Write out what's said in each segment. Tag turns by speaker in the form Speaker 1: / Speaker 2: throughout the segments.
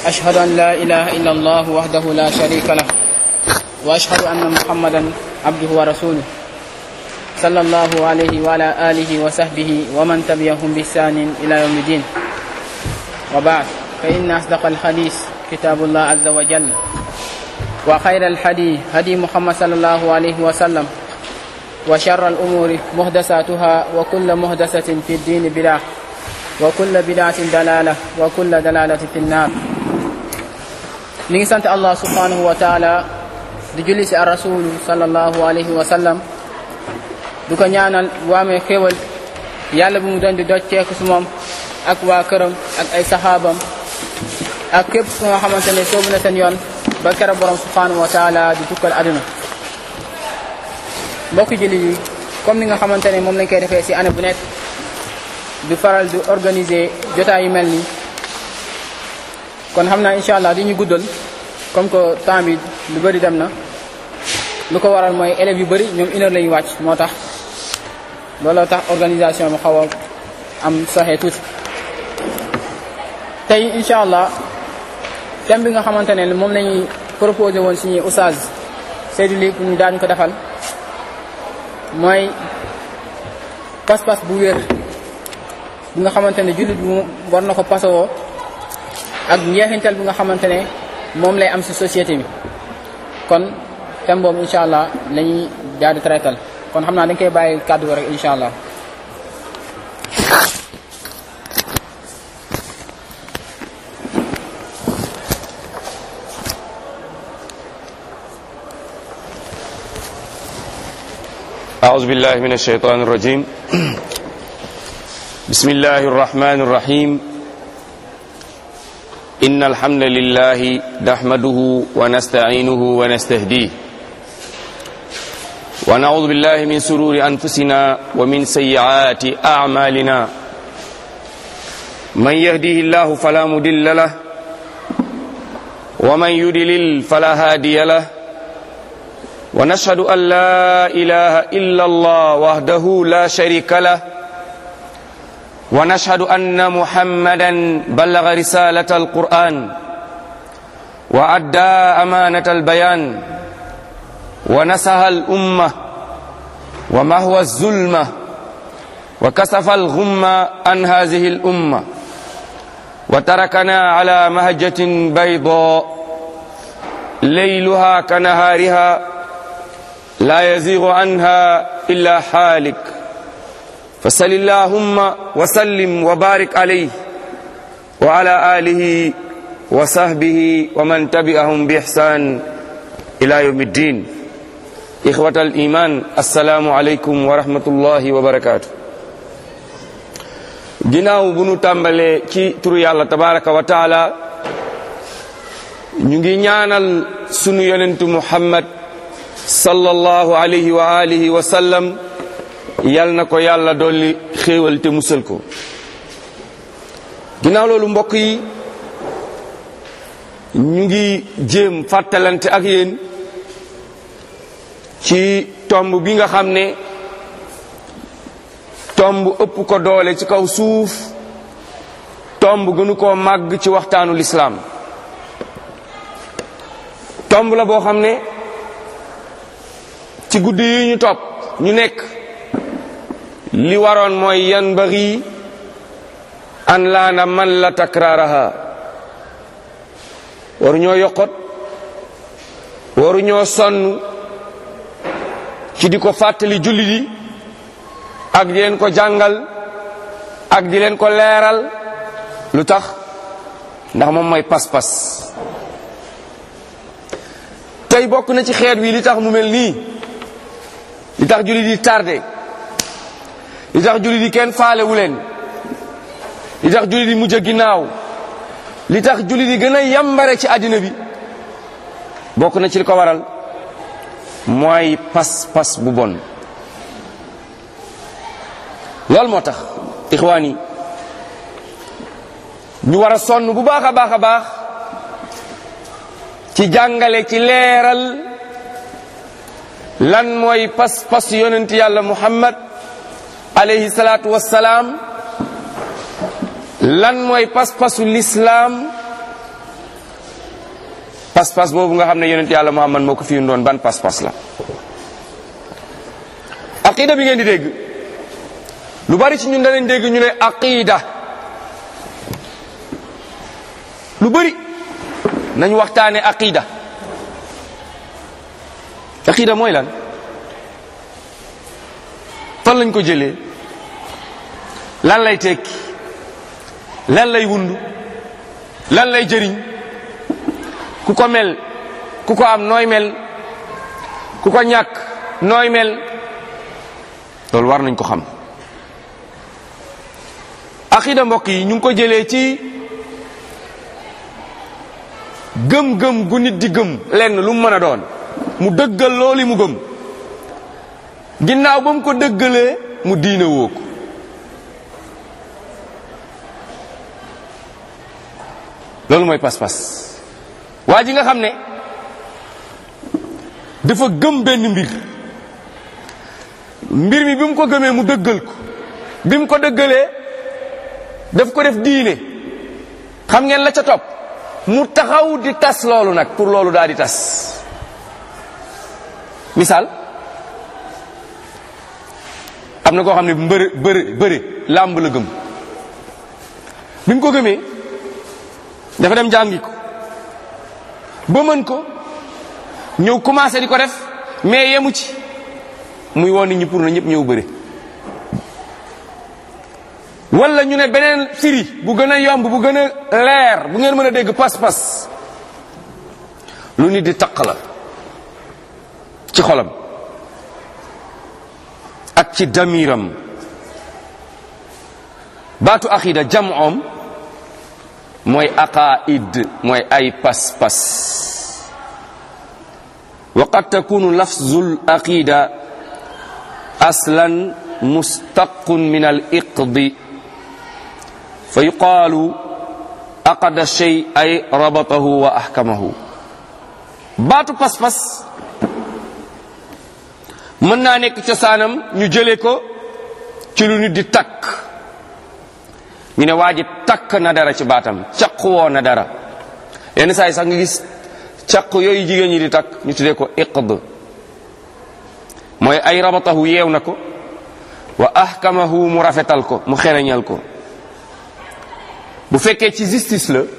Speaker 1: أشهد أن لا إله إلا الله وحده لا شريك له وأشهد أن محمدا عبده ورسوله صلى الله عليه وعلى آله وصحبه ومن تبعهم بإحسان إلى يوم الدين وبعد فإن أصدق الحديث كتاب الله عز وجل وخير الحديث هدي محمد صلى الله عليه وسلم وشر الأمور محدثاتها وكل محدثة في الدين بدعة وكل بدعة دلالة وكل دلالة في النار ñu ngi sant allah subhanahu wa taala di julli si ar rasulu sallallahu alayhi wa sallam du ko ñaanal bu amee xéewal yàlla bu mu doon di docceeku si moom ak waa këram ak ay saxaabam ak képp ku nga xamante ne soobu na seen yoon ba kera borom subhanahu wa taala di tukkal aduna mbokk julli yi comme ni nga xamante ne moom lañ koy defee si année bu nekk du faral di organiser jotaay yu mel nii kon xam naa incha allah di ñu guddal comme que temps bi lu bëri dem na lu ko waral mooy élèves yu bëri ñoom une heure la ñu wàcc moo tax looloo tax organisation bi xaw a am soxee tuuti tey incha allah thème bi nga xamante ne moom la ñuy proposé woon suñuy oustaz Seydou Ly pour ñu daan ko defal mooy pas-pas bu wér bi nga xamante ne jullit bi war na ko pasawoo ak njeexintal bi nga xamante ne moom lay am ci société bi kon thème boobu incha allah la ñuy daal di traital kon xam naa dañ koy bàyyi kàddu rek incha allah
Speaker 2: أعوذ بالله من الشيطان الرجيم بسم الله الرحمن الرحيم إن الحمد لله نحمده ونستعينه ونستهديه ونعوذ بالله من سرور أنفسنا ومن سيئات أعمالنا من يهديه الله فلا مدل له ومن يدلل فلا هادي له ونشهد أن لا إله إلا الله وحده لا شريك له ونشهد أن محمدا بلغ رسالة القرآن وأدى أمانة البيان ونسها الأمة ومهوى الظلمة وكسف الغمة عن هذه الأمة وتركنا على مهجة بيضاء ليلها كنهارها لا يزيغ عنها إلا حالك فسل اللهم وسلم وبارك عليه وعلى آله وصحبه ومن تبعهم بإحسان إلى يوم الدين إخوة الإيمان السلام عليكم ورحمة الله وبركاته ginnaaw bu nu tàmbalee ci turu yàlla tabaraka wa taala ñu ngi ñaanal sunu yonentu muhammad sallallahu alayhi wa alihi wa sallam yal na ko yàlla dolli xéewal te musal ko ginnaaw loolu mbokk yi ñu ngi jéem fàttalante ak yéen ci tomb bi nga xam ne tomb ëpp ko doole ci kaw suuf tomb gënu koo màgg ci waxtaanu lislaam tomb la boo xam ne ci guddi yi ñu topp ñu nekk li waroon mooy yan bari an laana man la takraaraha waru ñoo yokkot waru ñoo sonn ci di ko fàttali julli di ak di leen ko jàngal ak di leen ko leeral lu tax ndax moom mooy pas-pas tey bokk na ci xeet wi li tax mu mel nii li tax julli di tardé li tax julli di kenn faalewu leen li tax julli di mujj a ginnaaw li tax julli di gën a yambare ci àddina bi bokk na ci li ko waral mooy pas-pas bu bon loolu moo tax ixwaan yi ñu war a sonn bu baax a baax a baax ci jàngale ci leeral lan mooy pas-pas yonent yàlla muhammad alayhi salaatu wassalaam lan mooy pas-pasu lislaam pas-pas boobu nga xam ne yonent yàlla muhammad moo ko fi doon ban pas-pas la aqida bi ngeen di dégg lu bari ci ñun danañ dégg ñu ne aqida lu bari nañ waxtaane aqida aqida mooy lan fan lañ ko jëlee lan lay tekki lan lay wundu lan lay jëriñ ku ko mel ku ko am nooy mel ku ko ñàkk nooy mel loolu war nañ ko xam aqida mbokk yi ñu ngi ko jëlee ci gëm-gëm gu nit di gëm lenn lu mu mën a doon mu dëggal loolu mu gëm ginnaaw ba mu ko dëggalee mu diine woo ko loolu mooy pas-pas waa ji nga xam ne dafa gëm benn mbir mbir mi bi mu ko gëmee mu dëggal ko bi mu ko dëggalee daf ko def diine xam ngeen la ca topp mu taxaw di tas loolu nag pour loolu daal di tas misaal am na koo xam ne mbëre bëre bëre làmb la gëm bi mu ko gëmee dafa dem jàngi ko ba mën ko ñëw commencé di ko def mais yemu ci muy woon nit ñi pour na ñëpp ñëw bëre wala ñu ne beneen firi bu gën a yomb bu gën a leer bu ngeen mën a dégg pas-pas lu nit di taq la ci xolam ak ci damiram baatu aqida jam'om mooy aqaid mooy ay pas-pas wa qad takunu lafzul aqida aslan mustaqun min al iqdi fa yuqaalu aqada shay ay rabatahu wa ahkamahu baatu pas-pas mën naa nekk cosaanam ñu jëlee ko ci lu nit di takk ñu ne waa ji takk na dara ci baatam caq woo na dara yenn saa yi sax nga gis caq yooyu jigéen ñi di takk ñu tuddee ko iqd mooy ay rabatahu yeew na ko wa ahkamahu mu rafetal ko mu xereñal ko bu fekkee ci justice la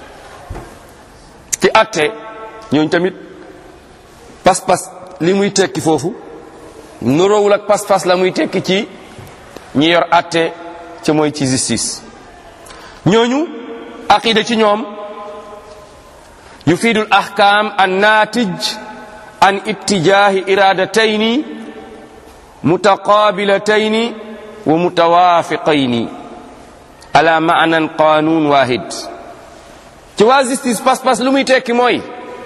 Speaker 2: ci atte ñooñu tamit pas-pas li muy tekki foofu nuroowul ak pas-pas la muy tekki ci ñi yor atte ca mooy ci justice ñooñu aqida ci ñoom yufiidul ahkam an natij an ittijahi iradatayni mutaqabilatayni wa mutawafiqayni ala maanan qanun wahid ci waa justice pas-pas lu muy tekki mooy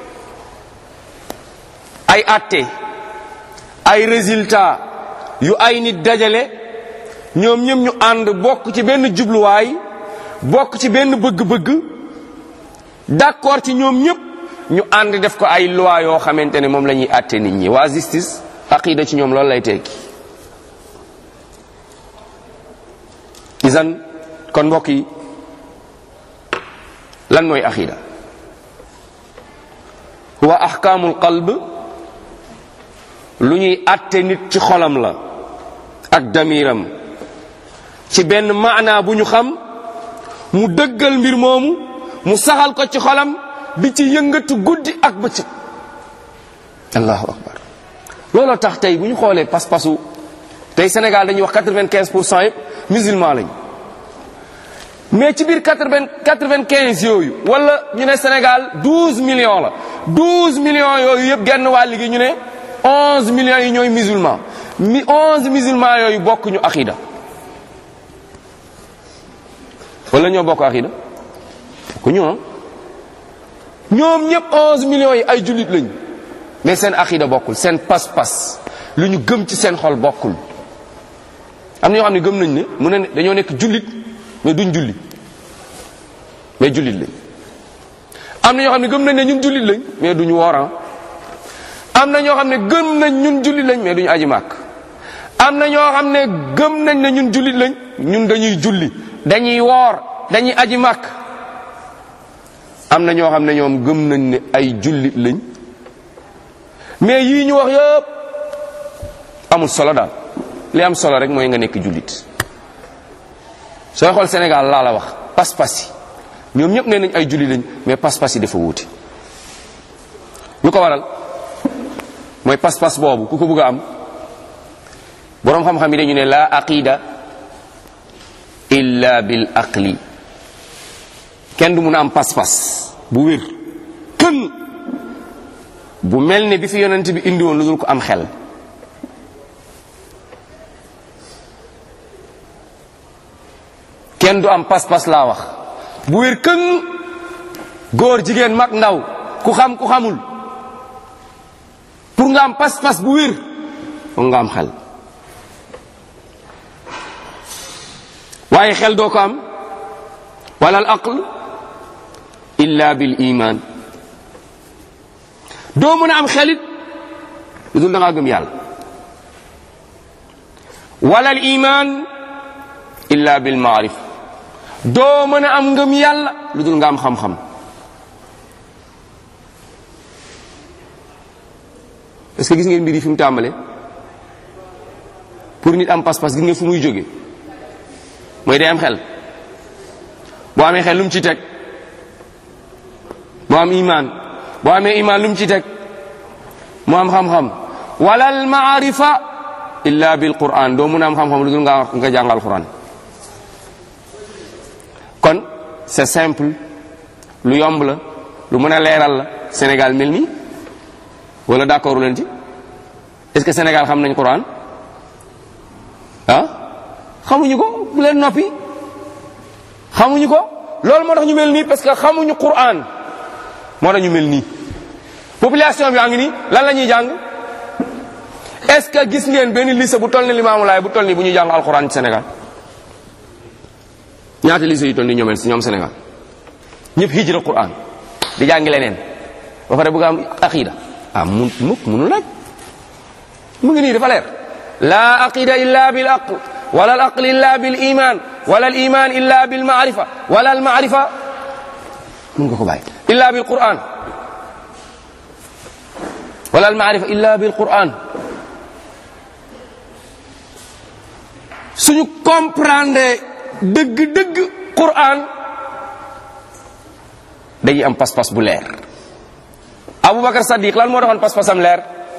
Speaker 2: ay atte ay résultat yu ay nit dajale ñoom ñëm ñu ànd bokk ci benn jubluwaay bokk ci benn bëgg-bëgg d'accord ci ñoom ñëpp ñu ànd def ko ay loi yoo xamante ne moom la ñuy àtte nit ñi waa justice aqida ci ñoom loolu lay tekki isan kon mbokk yi lan mooy aqida huwa ahkaamul qalb lu ñuy àtte nit ci xolam la ak damiram ci benn maanaa bu ñu xam mu dëggal mbir moomu mu saxal ko ci xolam di ci yëngatu guddi ak bëccëg allahu akbar looloo tax tey bu ñu xoolee pas-pasu tey Sénégal dañuy wax quatre-vingt-quinze pour cent yëpp musulman lañ mais ci biir quatre-vingt quatre-vingt-quinze yooyu wala ñu ne Sénégal douze millions la douze millions yooyu yëpp genn wàll gi ñu ne onze millions yi ñooy musulman mi onze musulman yooyu bokk ñu aqida wala ñoo bokk aqida ku ñoo ñoom ñëpp onze millions yi ay jullit lañ mais seen aqida bokkul seen pas-pas lu ñu gëm ci seen xol bokkul am na ñoo xam ne gëm nañ ne mu ne dañoo nekk jullit mais duñ julli mais jullit lañ am na ñoo xam ne gëm nañ ne ñun jullit lañ mais duñu wooran am na ñoo xam ne gëm nañ ñun jullit lañ mais duñu aji màkk am na ñoo xam ne gëm nañ ne ñun jullit lañ ñun dañuy julli dañuy woor dañuy aji màkk am na ñoo xam ne ñoom gëm nañ ne ay jullit lañ mais yii ñu wax yëpp amul solo daal li am solo rek mooy nga nekk jullit sooy xool Sénégal laa la wax pas-pas yi ñoom ñëpp nee nañ ay jullit lañ mais pas-pas yi dafa wuute lu ko waral mooy pas-pas boobu ku ko bëgg a am boroom xam-xam yi dañu ne la aqida illa bil aqli kenn du mun a am pas-pas bu wér kën bu mel ne bi fi yonent bi indi woon lu dul ko am xel kenn du am pas-pas laa wax bu wér kën góor jigéen mag ndaw ku xam ku xamul pour nga am pas-pas bu wér foog nga am xel waaye xel doo ko am wala al aql illa bil iman doo mën a am xelit lu dul da ngaa gëm yàlla wala al iman illa bil maarif doo mën a am ngëm yàlla lu dul nga am xam-xam est-ce que gis ngeen mbir yi fi mu tàmbale pour nit am pas-pas gis ngeen fu muy jóge mooy day am xel boo amee xel lu mu ci teg boo am iman boo amee iman lu mu ci teg mu am xam-xam wala al maarifa illa bil quran doo mun a am xam-xam lu dul nga nga jàngal quran kon c'est simple lu yomb la lu mën a leeral la Sénégal mel nii wala d'accord leen ci est-ce que Sénégal xam nañ quran ah xamuñu ko bu leen noppi xamuñu ko loolu moo tax ñu mel nii parce que xamuñu quran moo tax ñu mel nii population bi yaa ngi nii lan la ñuy jàng est-ce que gis ngeen benn lycée bu toll ni Limaamu Laay bu toll nii bu ñuy jàng alquran ci Sénégal ñaata lycée yu toll ni ñoomel si ñoom Sénégal ñëpp hijra quran di jàngi leneen ba pare bëgg am aqida ah mun mukk munu laaj mu ngi nii dafa leer la aqida illa bil aql wala al aql illa bil iman wala al iman illa bil maarifa wala al maarifa mun nga ko bàyyi illa bil quran wala al maarifa illa bil quran suñu comprendre dëgg-dëgg quran dañuy am pas-pas bu leer aboubacar sadiq lan moo doxoon pas-pasam leer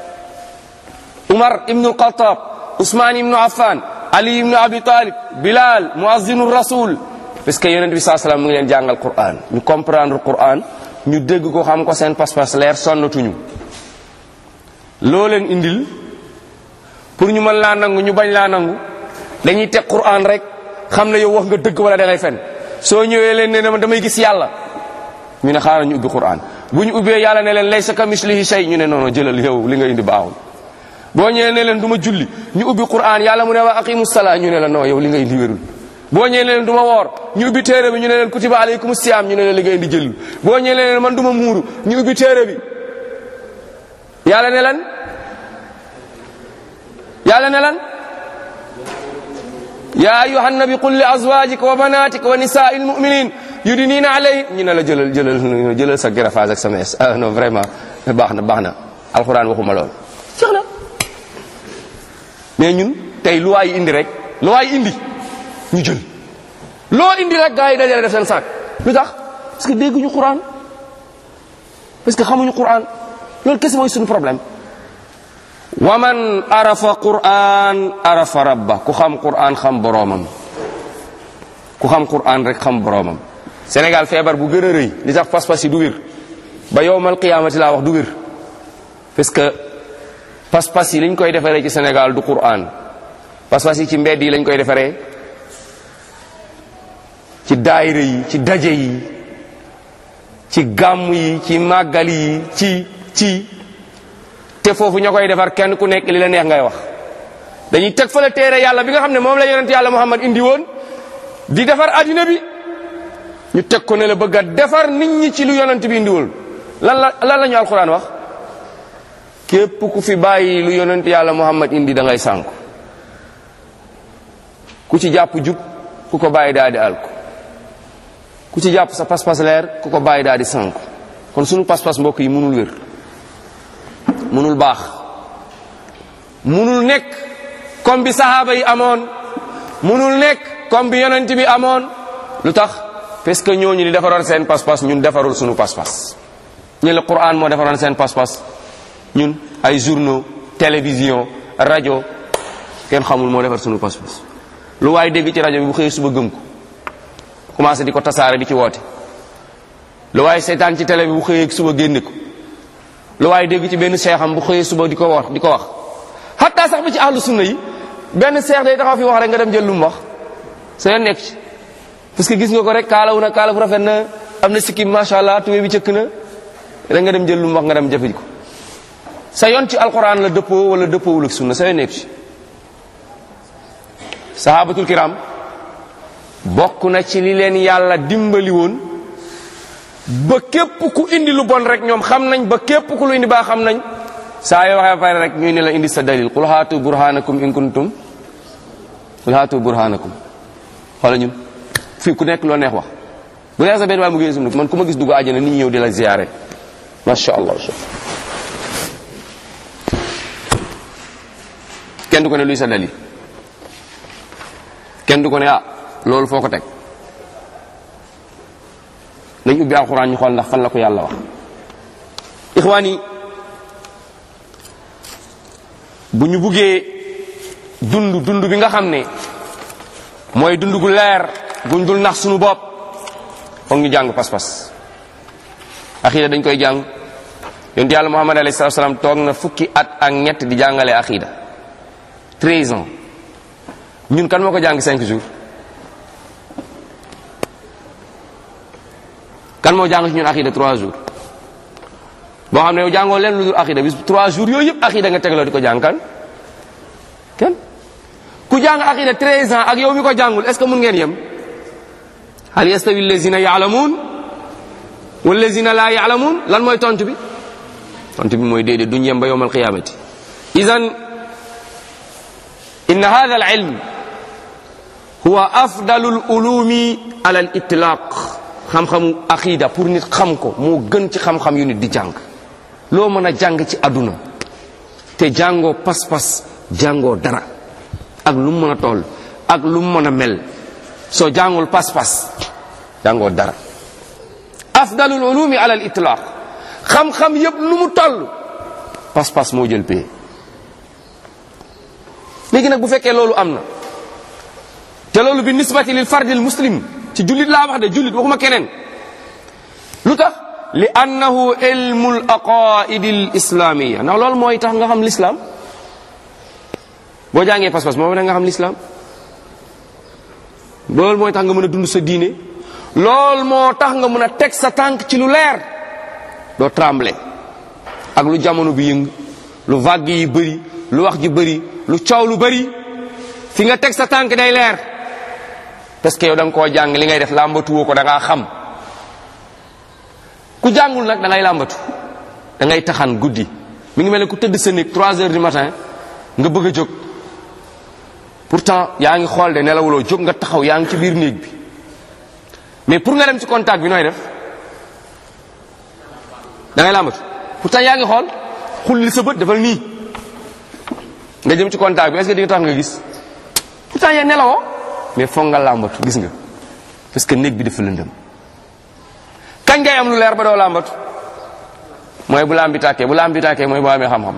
Speaker 2: umar ibnu alxatab usmaan ibnu affan ali ibnu abi talib bilal muazzinu rasul parce que yonent bi saa salaam mu ngi leen jàngal quran ñu comprendre quran ñu dégg ko xam ko seen pas-pas leer sonnatuñu loo leen indil pour ñu mën laa nangu ñu bañ laa nangu dañuy teg quran rek xam ne yow wax nga dëgg wala da ngay fen soo ñëwee leen ne ne damay gis yàlla ñu ne xaaral ñu ubbi quran bu ñu ubbee yàlla ne leen laysa ka mislihi shay ñu ne noonu jëlal yow li nga indi baaxul boo ñëwee ne leen du ma julli ñu ubbi quran yàlla mu ne wa aqimu salaa ñu ne la non yow li nga indi wérul boo ñëwee ne leen du ma woor ñu ubbi téere bi ñu ne leen kutiba alaykum siyaam ñu ne leen li nga indi jëlul boo ñëwee ne leen man du ma muuru ñu ubbi téere bi yàlla ne lan yàlla ne lan ya ayuha nabi qul li azwajika wa banatika wa nisaai lmuminin yudinina alayhi ñu ne la jëlal jëlal jëlal sa greffage ak sa mees ah non vraiment baax na baax na alxuraan waxuma lool jeex na mais ñun tey lu waay indi rek lu waay indi ñu jël loo indi rek gars yi dajale def seen saak lu tax parce que dégguñu quran parce que xamuñu quran loolu kese mooy suñu problème wa man arafa quran arafa rabba ku xam quran xam boroomam ku xam quran rek xam boroomam Sénégal feebar bu gën a rëy li tax pas-pas yi du wér ba yowmal qiyaamati laa wax du wér parce que pas-pas yi liñ koy defaree ci Sénégal du quran pas-pas yi ci mbedd yi lañ koy defaree ci daayira yi ci daje yi ci gàmm yi ci màggal yi ci ci te foofu ña koy defar kenn ku nekk li la neex ngay wax dañuy teg fa la téere yàlla bi nga xam ne moom la yonent yàlla Muhammad indi woon di defar addina bi ñu teg ko ne la bëgg a defar nit ñi ci lu yonent bi indi woon lan la lan la ñu alquran wax képp ku fi bàyyi lu yonent yàlla Muhammad indi da ngay sànku ku ci jàpp jub ku ko bàyyi daal di alku ku ci jàpp sa pas-pas leer ku ko bàyyi daal di sànku kon sunu pas-pas mbokk yi mënul wér mënul baax mënul nekk comme bi sahaaba yi amoon mënul nekk comme bi yonent bi amoon lu tax parce que ñooñu di defaroon seen pas-pas ñun defarul sunu pas-pas ñu la Qur'an moo defaroon seen pas-pas ñun ay journaux télévision rajo kenn xamul moo defar sunu pas-pas lu waaye dégg ci rajo bi bu xëyee suba gëm ko commencé di ko tasaare di ci woote lu waaye seetaan ci télé bi bu xëyee suba génne ko lu waaye dégg ci benn seexam bu xëyee suba di ko wax di ko wax hatta sax ba ci ahlu sunna yi benn seex day taxaw fi wax rek nga dem jël lu mu wax sa yoon nekk ci parce que gis nga ko rek kaalawu na kaala bu rafet na am na sikkim macha allah tuwe bi cëkk na rek nga dem jël lu mu wax nga dem jëfe ko sa yoon ci alquran la dëppoo wala dëppoowul ak sunna sa yoon nekk ci sahabatul kiram bokk na ci li leen yàlla dimbali woon ba képp ku indi lu bon rek ñoom xam nañ ba képp ku lu indi baa xam nañ saa yoo waxee fay rek ñuy ne la indi sa dalil qul haatu burhanakum in kuntum qul haatu burhanakum xoola ñun fii ku nekk loo neex wax bu neex sa benn waay mu génn sum man ku ma gis dugg àjjana nit ñi ñëw di la ziyaare masha allah kenn du ko ne luy sa dalil kenn du ko ne ah loolu foo ko teg nañ ubbi alxuraan ñu xool ndax fan la ko yàlla wax ixwaan yi bu ñu buggee dund dund bi nga xam ne mooy dund gu leer guñ dul nax suñu bopp foog ñu jàng pas-pas axiida dañ koy jàng yonent yàlla muhammad alayhi salatu salaam toog na fukki at ak ñett di jàngale axiida 13 ans ñun kan moo ko jàng 5 jours kan moo jàng ci ñun axiida 3 jours boo xam ne yow jàngoo leen lu dul axiida bis 3 jours yooyu yëpp axiida nga tegloo di ko jàng kan kenn ku jàng aqiida 13 ans ak yow mi ko jàngul est ce que mun ngeen yem hal yastawi allazina yaalamuun wallazina laa yaalamuun lan mooy tontu bi tontu bi mooy déedéet duñ yem ba yowm alqiyamati idan inna hada al ilm huwa afdalu al ulumi ala al itlaq xam-xamu aqida pour nit xam ko moo gën ci xam-xam yu nit di jàng loo mën a jàng ci àdduna te jàngoo pas-pas jàngoo dara ak lu mu mën a toll ak lu mu mën a mel soo jàngul pas-pas jàngoo dara afdalul ulumi ala al itlaq xam-xam yëpp lu mu toll pas-pas moo jël pee léegi nag bu fekkee loolu am na te loolu bi nisbati lil fardil muslim ci jullit laa wax de jullit waxuma keneen lu tax li annahu ilmul aqaidi l islamia ndax loolu mooy tax nga xam l'islam boo jàngee pas-pas moo nga xam l'islam loolu mooy tax nga mën a dund sa diine loolu moo tax nga mën a teg sa tànk ci lu leer doo tremble ak lu jamono bi yëng lu vague yi bëri lu wax ji bëri lu coow lu bëri fi nga teg sa tànk day leer parce que yow da nga koo jàng li ngay def làmbatuwoo ko da ngaa xam ku jàngul nag da ngay làmbatu da ngay taxan guddi mi ngi mel ne ku tëdd sa néeg 3 heures du matin nga bëgg a jóg pourtant yaa ngi xool de nelawuloo jóg nga taxaw yaa ngi ci biir néeg bi mais pour nga dem ci contact bi nooy def da ngay làmbatu pourtant yaa ngi xool xulli sa bët defal nii nga jëm ci contact bi est-ce que di nga tax nga gis pourtant yaa nelawoo mais foog nga làmbatu gis nga parce que néeg bi dafa lëndëm kañ ngay am lu leer ba doo làmbatu mooy bu lambi tàkkee bu lambi tàkkee mooy boo amee xam-xam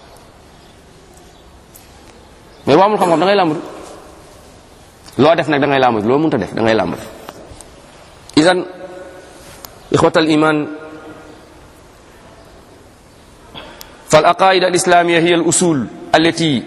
Speaker 2: mais boo amul xam-xam da ngay làmbatu loo def nag da ngay làmbatu loo mënta def da ngay làmbatu idan ixwat al iman فالعقائد الإسلامية هي الأصول التي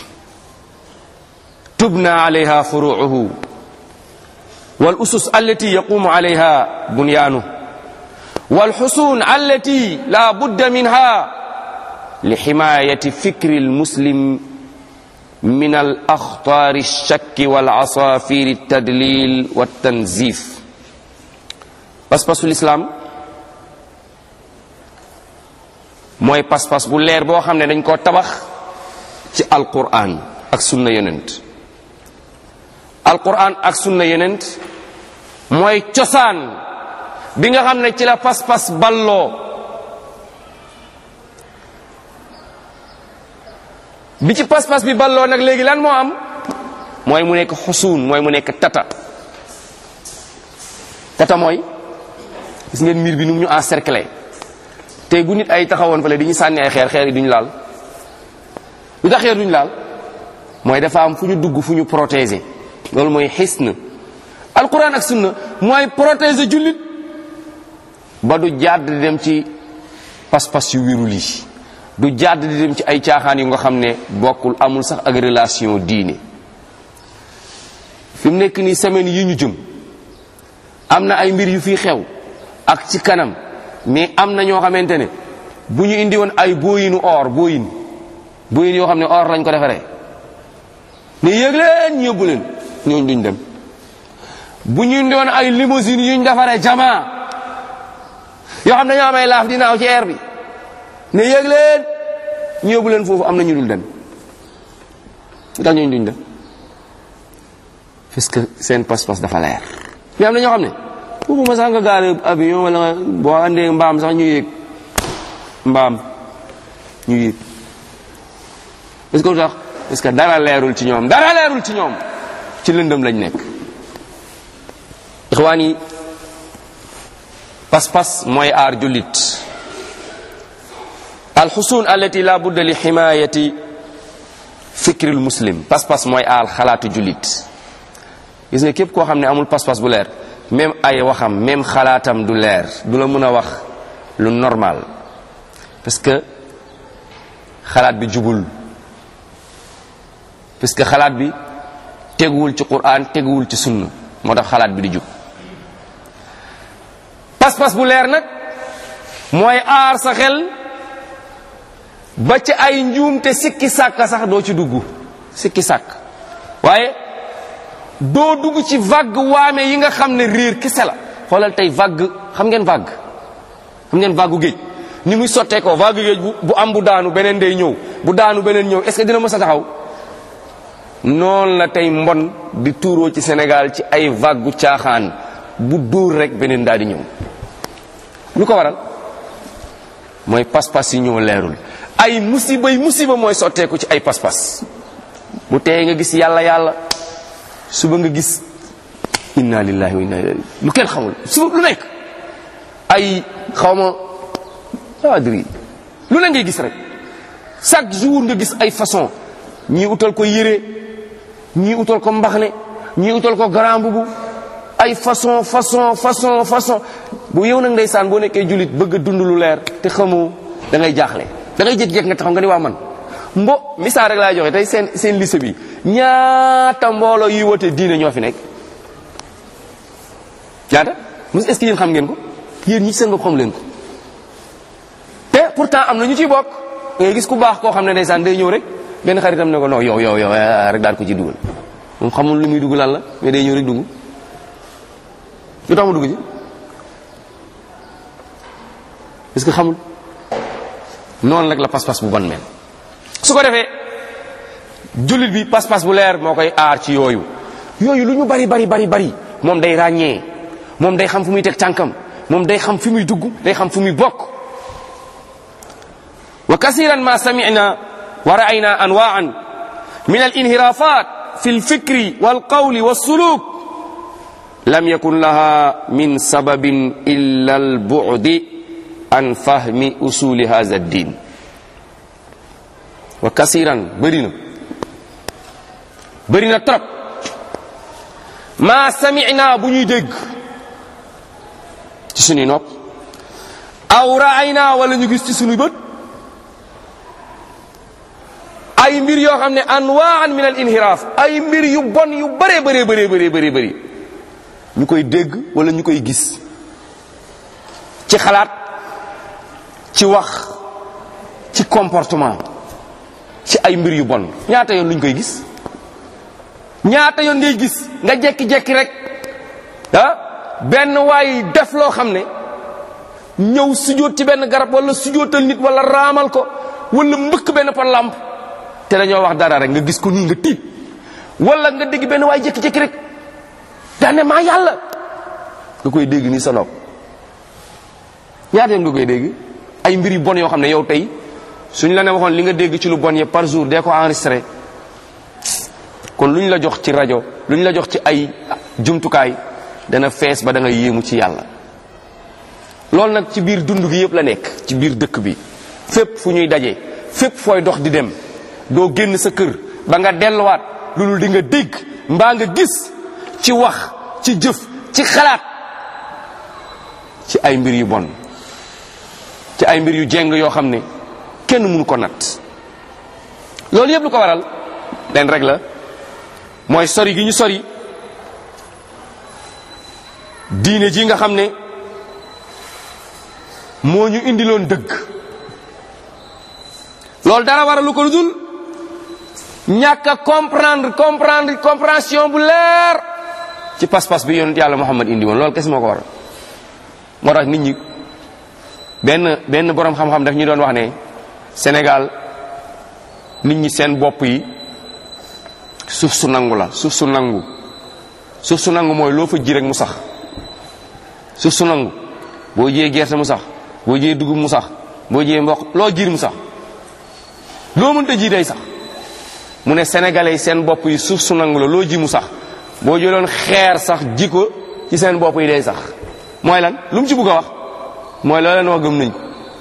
Speaker 2: تبنى عليها فروعه والأسس التي يقوم عليها بنيانه والحصون التي لا بد منها لحماية فكر المسلم من الأخطار الشك والعصافير التدليل والتنزيف بس بس الإسلام mooy pas-pas bu leer boo xam ne dañ koo tabax ci alquran ak sunna yenent alquran ak sunna yenent mooy cosaan bi nga xam ne ci la pas-pas balloo bi ci pas-pas bi balloo nag léegi lan moo am mooy mu nekk xusuun mooy mu nekk tata tata mooy gis ngeen miir bi nu mu ñu encercler tey bu nit ay taxawoon fale di ñu sànni ay xeer xeer yi duñu laal lu tax xeer duñu laal mooy dafa am fu ñu dugg fu ñu protéger loolu mooy xisn alquran ak sunna mooy protéger jullit ba du jàdd di dem ci pas-pas yu wirul yi du jàdd di dem ci ay caaxaan yu nga xam ne bokkul amul sax ak relation diine fi mu nekk nii semaine yi ñu jëm am na ay mbir yu fi xew ak ci kanam mais am na ñoo xamante ne bu ñu indi woon ay booyinu or booyin booyin yoo xam ne or lañ ko defaree ne yëg leen ñu yóbbu leen ñooñu duñ dem bu ñu indi woon ay limousine yuñ defaree jamaa yoo xam ne ñoo amay laaf di naaw ci air bi ne yëg leen ñu yóbbu leen foofu am na ñu dul dem lu tax ñooñu duñ dem parce que seen pas-pas dafa leer mais am na ñoo xam ne foofu ma sax nga gaale avion wala nga boo andee mbaam sax ñu yéeg mbaam ñu yéeg parce que lu tax parce que dara leerul ci ñoom dara leerul ci ñoom ci lëndëm lañ nekk ixwaan yi pas-pas mooy aar jullit alxusun allati la budda li ximayati fikril muslim pas-pas mooy aar xalaatu jullit gis nga képp koo xam ne amul pas-pas bu leer même ay waxam même xalaatam du leer du la mën a wax lu normal parce que xalaat bi jubul parce que xalaat bi teguwul ci quran teguwul ci sunna moo tax xalaat bi di jub pas-pas bu leer nag mooy aar sa xel ba ci ay njuumte sikki sàkk sax doo ci dugg sikki sàkk waaye doo dugg ci vague waame yi nga xam ne réer kese la xoolal tey vague xam ngeen vague xam ngeen vague géej ni muy sottee ko vague géej bu bu am bu daanu beneen day ñëw bu daanu beneen ñëw est-ce que dina mës a taxaw noonu la tey mbon di tuuroo ci Sénégal ci ay vague caaxaan bu dóor rek beneen daal di ñëw lu ko waral mooy pas-pas yi ñoo leerul ay musiba yi musiba mooy sotteeku ci ay pas-pas bu tey nga gis yàlla yàlla suba nga gis inna lillahi wa inna ilayhi lu kenn xamul suba lu nekk ay xawma adri lu ne ngay gis rek chaque jour nga gis ay façon ñii utal ko yére ñii utal ko mbaxne ñii utal ko grand bubu ay façon façon façon façon bu yow nag ndeysaan boo nekkee jullit bëgg a dund lu leer te xamoo da ngay jaaxle da ngay jékki-jékki nga taxaw nga ni waa man mbo misaal rek laay joxe tey seen seen lycée bi ñaata mbooloo yuy wote diine ñoo fi nekk ñaata mus est-ce que yéen xam ngeen ko yéen ñi seen bopp xam leen ko te pourtant am na ñu ciy bokk ngay gis ku baax koo xam ne ndeysaan day ñëw rek benn xaritam ne ko non yow yow yow rek daal ko ci dugal moom xamul lu muy dugg lan la mais day ñëw rek dugg lu tax mu dugg ci parce que xamul noonu rek la pas-pas bu bon mel su ko defee jullit bi pas-pas bu leer moo koy aar ci yooyu yooyu lu ñu bari bari bari bari moom day ràññee moom day xam fu muy teg tànkam moom day xam fi muy dugg day xam fu muy bokk wa kasiran ma sami'na wa ra'ayna anwa'an min al inhirafat fi al fikri wal qawli was suluk lam yakun laha min sababin illa al bu'di an fahmi usuli hadha ad-din wa kasiran bëri na bëri na trop maa sami'na bu ñuy dégg ci suñuy nopp aw raayna wala ñu gis ci suñuy bët ay mbir yoo xam ne anwaan min al inhiraaf ay mbir yu bon yu bëree bëree bëree bëree bëri bëri ñu koy dégg wala ñu koy gis ci xalaat ci wax ci comportement ci ay mbir yu bon ñaata yoon luñ koy gis ñaata yoon ngay gis nga jekki-jekki rek ah benn waay def loo xam ne ñëw sujjóot ci benn garab wala sujjóotal nit wala raamal ko wala mbëkk benn par lamp te dañoo wax dara rek nga gis ko nii nga tiit wala nga dégg benn waay jekki-jekki rek daane maa yàlla nga koy dégg ni sa nopp ñaata yoon nga koy dégg ay mbir yu bon yoo xam ne yow tey suñ la ne waxoon li nga dégg ci lu bon yëpp par jour dee ko enregistré kon lu ñu la jox ci rajo lu ñu la jox ci ay jumtukaay dana fees ba da nga yéemu ci yàlla loolu nag ci biir dund gi yëpp la nekk ci biir dëkk bi fépp fu ñuy daje fépp fooy dox di dem doo génn sa kër ba nga delluwaat loolu di nga dégg mbaa nga gis ci wax ci jëf ci xalaat ci ay mbir yu bon ci ay mbir yu jeng yoo xam ne kenn mënu ko natt loolu yëpp lu ko waral leen rek la mooy sori gi ñu sori diine ji nga xam ne moo ñu indiloon dëgg loolu dara waralu ko lu dul ñàkk a comprendre comprendre compréhension bu leer ci pas-pas bi yonent yàlla Muhammad indi woon loolu kese moo ko waral moo tax nit ñi benn benn boroom xam-xam daf ñu doon wax ne Sénégal nit ñi seen bopp yi suuf su nangu la suuf su nangu suuf su nangu mooy loo fa ji rek mu sax suuf su nangu boo jiyee gerte mu sax boo jiyee dugub mu sax boo jiyee mboq loo jiir mu sax loo mënta ji day sax mu ne sénégalais yi seen bopp yi suuf su nangu la loo ji mu sax boo jëloon xeer sax ji ko ci seen bopp yi day sax mooy lan lu mu ci bugg a wax mooy loo leen wax gëm nañ ko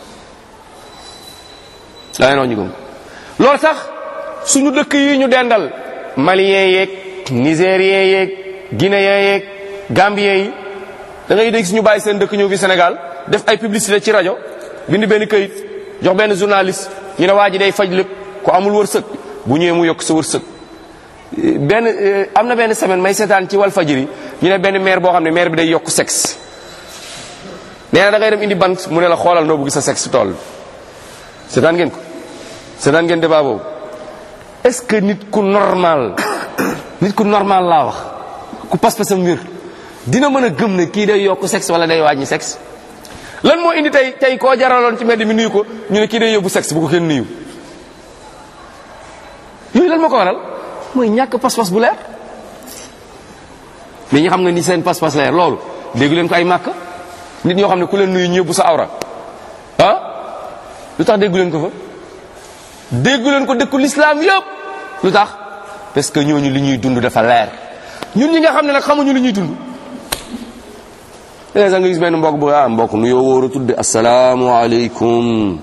Speaker 2: loo leen wax ñu gëm loolu sax suñu dëkk yi ñu dendal malien yeeg nigérien yeeg guinéen yeeg gambien yi da ngay dégg suñu bàyyi seen dëkk ñëw fi Sénégal def ay publicité ci rajo bind benn këyit jox benn journaliste ñu ne waa ji day faj lépp ku amul wërsëg bu ñëwee mu yokk sa wërsëg benn am na benn semaine may seetaan ci wal fajiri ñu ne benn maire boo xam ne maire bi day yokk sexe nee na da ngay dem indi bant mu ne la xoolal noo bëgg sa sexe tool seetaan ngeen ko seetaan ngeen débat boobu est-ce que nit ku normal nit ku normal laa wax ku pas-pasam wér dina mën a gëm ne kii day yokk sexe wala day wàññi sexe lan moo indi tey tey koo jaraloon ci mbedd mi nuyu ko ñu ne kii day yóbbu sexe bu ko kenn nuyu yooyu lan moo ko waral mooy ñàkk pas-pas bu leer mais ñi xam nga ni seen pas-pas leer loolu déggu leen ko ay màkk nit ñoo xam ne ku leen nuyu ñëbbu sa awra ah lu tax déggu leen ko fa déggu leen ko dëkku l'islam yëpp lu tax parce que ñooñu li ñuy dund dafa leer ñun ñi nga xam ne nag xamuñu li ñuy dund léegi sax nga gis benn mbokk bu ah mbokk nu yoo wóor a tudde asalaamualeykum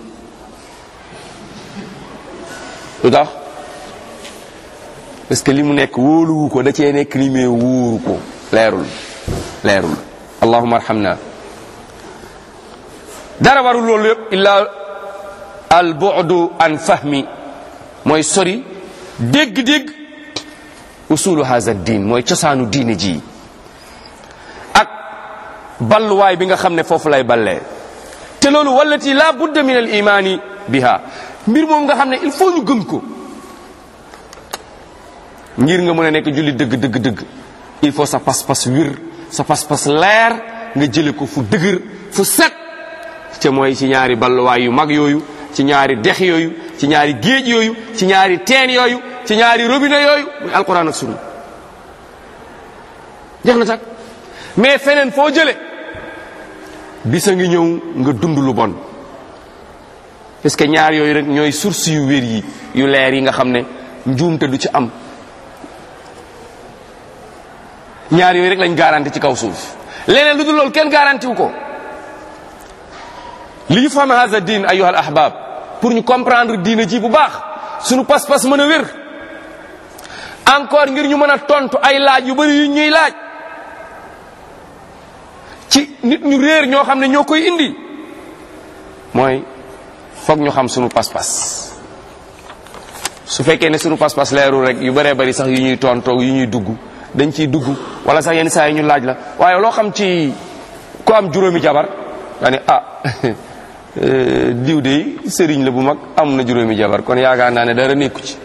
Speaker 2: lu tax parce que li mu nekk wóoluwu ko da cee nekk ni mais wóoru ko leerul leerul allahuma arhamna dara warul loolu yëpp illa al bu'du an fahmi mooy sori dégg-dégg usulu haza diin mooy cosaanu diine ji ak balluwaay bi nga xam ne foofu lay ballee te loolu wallati la budda min al imaani biha mbir moom nga xam ne il faut ñu gëm ko ngir nga mën a nekk julli dëgg dëgg dëgg il faut sa pas-pas wir sa pas-pas leer nga jële ko fu dëgër fu set te mooy ci ñaari balluwaay yu mag yooyu ci ñaari dex yooyu ci ñaari géej yooyu ci ñaari teen yooyu ci ñaari robinet yooyu muy alquran ak sunna jeex na tak mais feneen foo jële bisa ngi ñëw nga dund lu bon parce que ñaar yooyu rek ñooy source yu wér yi yu leer yi nga xam ne njuumte du ci am ñaar yooyu rek lañ garanti ci kaw suuf leneen lu dul loolu kenn garanti wu ko li ñu faham hada din ayuha al ahbab pour ñu comprendre diine ji bu baax suñu pas-pas mën a wér encore ngir ñu mën a tontu ay laaj yu bari yu ñuy laaj ci nit ñu réer ñoo xam ne ñoo koy indi mooy foog ñu xam suñu pas-pas su fekkee ne suñu pas-pas leerul rek yu bëree bëri sax yu ñuy tontoo yu ñuy dugg dañ ciy dugg wala sax yenn saa yi ñu laaj la waaye loo xam ci ku am juróomi jabar nga ne ah diw de sëriñ la bu mag am na juróomi jabar kon yaakaar naa ne dara nekku ci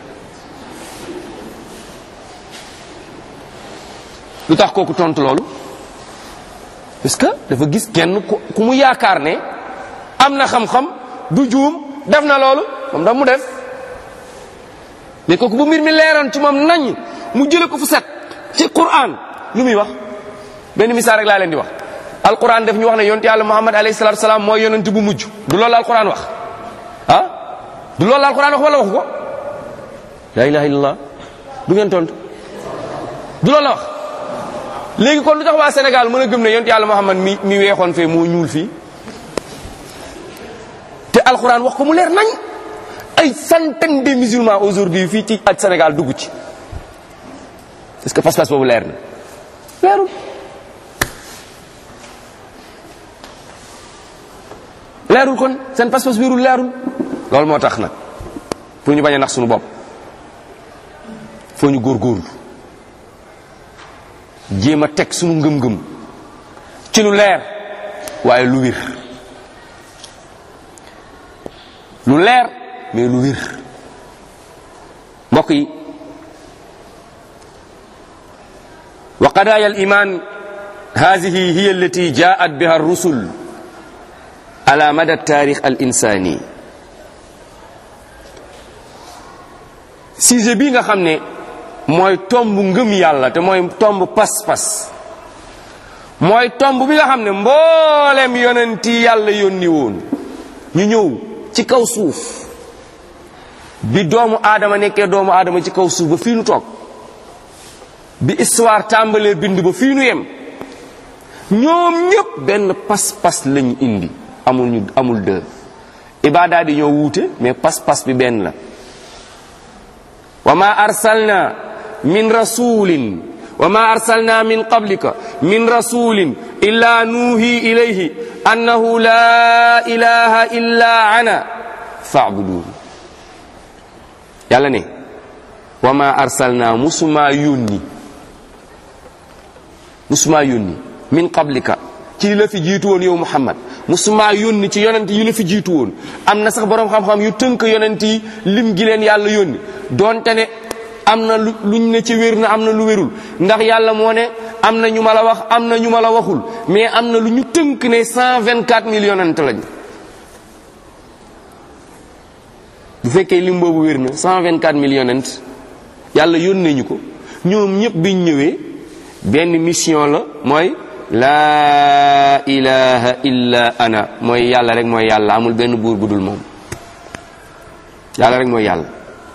Speaker 2: lu tax kooku tontu loolu parce que dafa gis kenn ku mu yaakaar ne am na xam-xam du juum def na loolu moom daf mu def mais kooku bu mbir mi leeroon ci moom nañ mu jële ko fu set ci Qur'an lu muy wax benn misaal rek laa leen di wax alquran def ñu wax ne yonent yàlla muhammad alayhi salatu salaam mooy yonent bu mujj du loolu alquran wax ah du loolu alquran wax wala waxu ko la ilaha illallah du ngeen tontu du loolu la wax léegi kon lu tax waa Sénégal mën a gëm ne yonent yàlla muhammad mi mi weexoon fee moo ñuul fii te alquran wax ko mu leer nañ ay centaine de musulmans aujourd'hui fii ci ak Sénégal dugg ci est-ce que pas-pas boobu leer na leerul leerul kon seen pas-pas wérul leerul loolu moo tax nag pour ñu bañ a nax suñu bopp foo ñu góorgóorlu jéem a teg suñu ngëm-ngëm ci lu leer waaye lu wér lu leer mais lu wér mbokk yi wa qadaaya al iman hadihi hiya allati jaat biha ar-rusul ala mada taarix al insani sujet bii nga xam ne mooy tomb ngëm yàlla te mooy tomb pas-pas mooy tomb bi nga xam ne mboolem yonenti yàlla yónni woon ñu ñëw ci kaw suuf bi doomu aadama nekkee doomu aadama ci kaw suuf ba fii nu toog bi histoire tàmbalee bind ba fii nu yem ñoom ñëpp benn pas-pas lañu indi amul ñu amul deux ibadaa di ñoo wuute mais pas-pas bi benn la wa ma arsalna min rasulin wa ma arsalna min qablika min rasulin illa nuuhi ilayhi annahu la ilaha illa ana fa'budun yàlla ne wa ma arsalna musuma yónni musuma yónni min qablika ci li la fi jiitu woon yow muhammad musuma yónni ci yonent yi la fi jiitu woon am na sax boroom xam-xam yu tënk yonent yi lim gi leen yàlla yónni donte ne am na lu luñ ne ci wér na am na lu wérul ndax yàlla moo ne am na ñu ma la wax am na ñu ma la waxul mais am na lu ñu tënk ne 124 mille yonent lañ bu fekkee lim boobu wér na 124 mille yonent yàlla yónnee ñu ko ñoom ñëpp biñ ñëwee benn mission la mooy laa ilaha illa ana mooy yàlla rek mooy yàlla amul benn buur bu dul moom yàlla rek mooy yàlla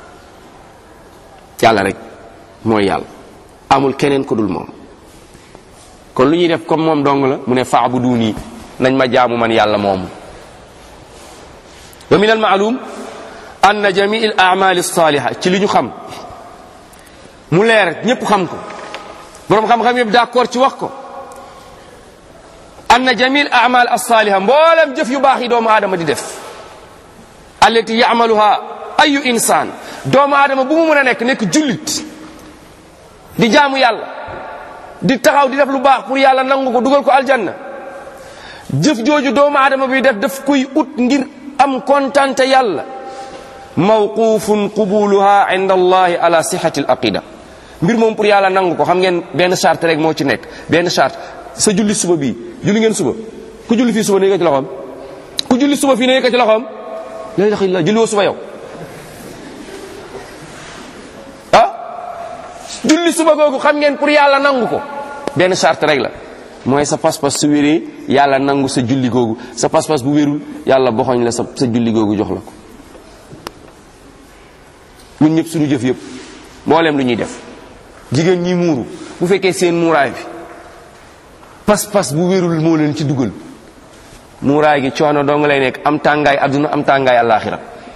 Speaker 2: yàlla rek mooy yàlla amul keneen ku dul moom kon lu ñuy def comme moom dong la mu ne fa'buduni nañ ma jaamu man yàlla moomu wa min al ma'lum anna jami' al a'mal as-saliha ci li ñu xam mu leer ñépp xam ko boroom xam-xam yëpp d'accord ci wax ko anna jami' al a'mal as-saliha mboolem jëf yu baax yi doomu aadama di def allati ya'maluha ayu insaan doomu aadama bu mu mën a nekk nekk jullit di jaamu yàlla di taxaw di def lu baax pour yàlla nangu ko dugal ko aljanna jëf jooju doomu aadama bi def daf koy ut ngir am kontante yàlla mawqufun qubuluha inda allahi ala sihati al aqida mbir moom pour yàlla nangu ko xam ngeen benn charte rek moo ci nekk benn charte sa julli suba bii julli ngeen suba ku julli fii suba ne yëkkati loxoom ku julli suba fii ne yëkkati loxoom la ilaha illallah julli woo suba yow ah julli suba googu xam ngeen pour yàlla nangu ko benn charte rek la mooy sa pas-pas su wéree yàlla nangu sa julli googu sa pas-pas bu wérul yàlla boxoñ la sa sa julli googu jox la ko ñun ñëpp suñu jëf yëpp mboolem lu ñuy def jigéen ñi muuru bu fekkee seen muuraay bi pas-pas bu wérul moo leen ci dugal muuraay gi coono dong lay nekk am tàngaay adduna am tàngaay àllaaxira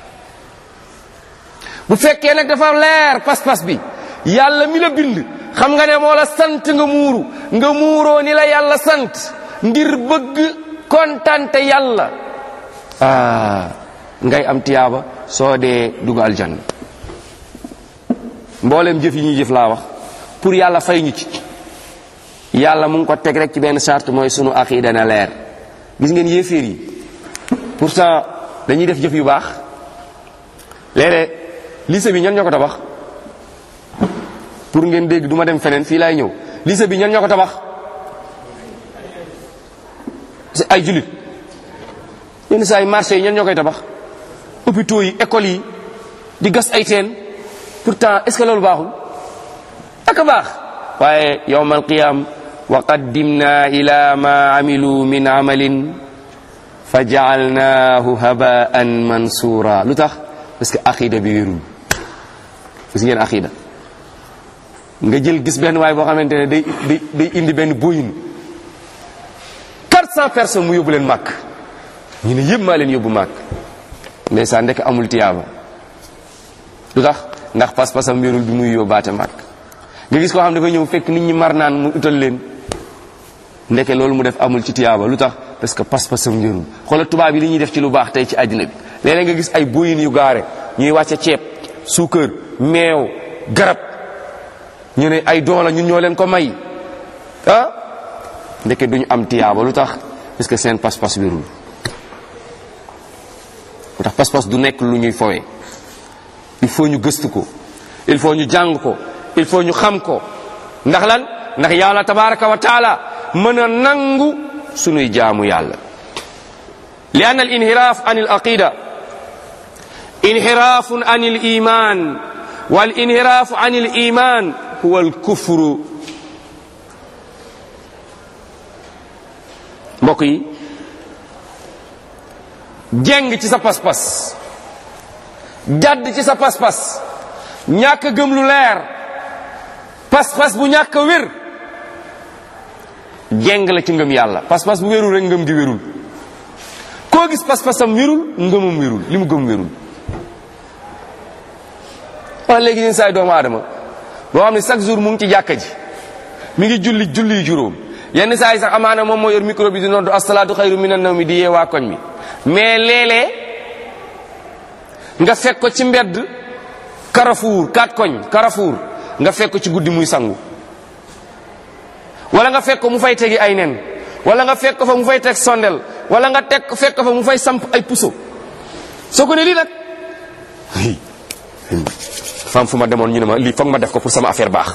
Speaker 2: bu fekkee nag dafa leer pas-pas bi yàlla mi la bind xam nga ne moo la sant nga muuru nga muuroo ni la yàlla sant ngir bëgg kontante yàlla ah ngay am tiyaaba soo dee dugg aljanna mboolem jëf yi ñuy jëf laa wax pour yàlla fay ñu ci yàlla mu ngi ko teg rek ci benn charte mooy sunu aqida na leer gis ngeen yéeféer yi pourtant dañuy def jëf yu baax léeg-léeg lycée bi ñan ñoo ko tabax pour ngeen dégg du ma dem feneen fii laay ñëw lycée bi ñan ñoo ko tabax c'est ay jullit yenn saa yi marché yi ñan ñoo koy tabax hôpitaux yi écoles yi di gas ay teen pourtant est-ce que loolu baaxul ak a baax waaye yowmal qiyam wa qaddimna ila ma amilu min amalin fa jaalnaahu habaan mansura lu tax parce que aqida bi wérul gis ngeen aqida nga jël gis benn waay boo xamante ne day day day indi benn boyin 400 personnes mu yóbbu leen màkk ñu ne yëpp maa leen yóbbu màkk ndeysaan ndek amul tiyaaba lu tax ndax pas-pasam wérul bi muy yóbbaate màkk nga gis koo xam ne dafa ñëw fekk nit ñi mar naan mu utal leen ndeke loolu mu def amul ci tiyaaba lu tax parce que pas-pasam wérul xoolal tubaab yi li ñuy def ci lu baax tey ci àddina bi léeg-léeg nga gis ay boyin yu gaare ñuy wàcce ceeb suukar meew garab ñu ne ay doola ñun ñoo leen ko may ah ndeke duñu am tiyaaba lu tax parce que seen pas-pas wérul lu tax pas-pas du nekk lu ñuy fowee il faut ñu gëstu ko il faut ñu jàng ko il faut ñu xam ko ndax lan ndax yàlla tabaraka wa taala mën a nangu sunuy jaamu yàlla li anna al inhiraaf an al aqida inhiraafun an al iman wal inhiraafu an al iman huwa al kufru mbokk yi jeng ci sa pas-pas jadd ci sa pas-pas ñàkk gëm lu leer pas-pas bu ñàkk wér jeng la ci ngëm yàlla pas-pas bu wérul rek ngëm gi wérul koo gis pas-pasam wérul ngëmam wérul li mu gëm wérul wala léegi ñun saay doomu aadama boo xam ne chaque jour mu ngi ci jàkka ji mi ngi julli julli juróom yenn saa yi sax amaana moom moo yor micro bi di noddu asalaatu xayru minan nawmi di yee waa koñ mi mais léeg-léeg nga fekk ko ci mbedd Carrefour kat koñ Carrefour nga fekk ko ci guddi muy sangu wala nga fekk ko mu fay tegi ay nen wala nga fekk ko fa mu fay teg sondel wala nga teg fekk ko fa mu fay samp ay puso soo ko ne lii nag fam fu ma demoon ñu ne ma lii foog ma def ko pour sama affaire baax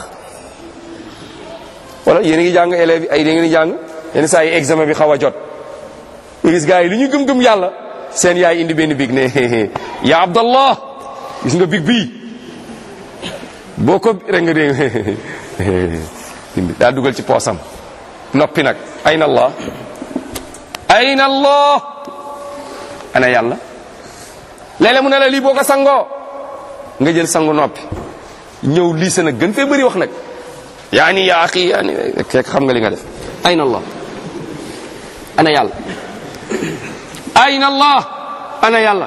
Speaker 2: wala yéen a ngi jàng élèves yi ay da ngeen di jàng yenn saa yi examen bi xaw a jot nga gis gars yi li ñu gëm-gëm yàlla seen yaay indi benn big ne ya abdallah gis nga big bii boo ko rek nga dégg indi daa dugal ci poosam noppi nag ayna allah ayna allah ana yàlla léeg-léeg mu ne la lii boo ko sangoo nga jël sangu noppi ñëw lii sa nag gën fee bëri wax nag yaa ni yaa axi yaa ni fekk xam nga li nga def ayna allah ana yàlla ayna allah ana yàlla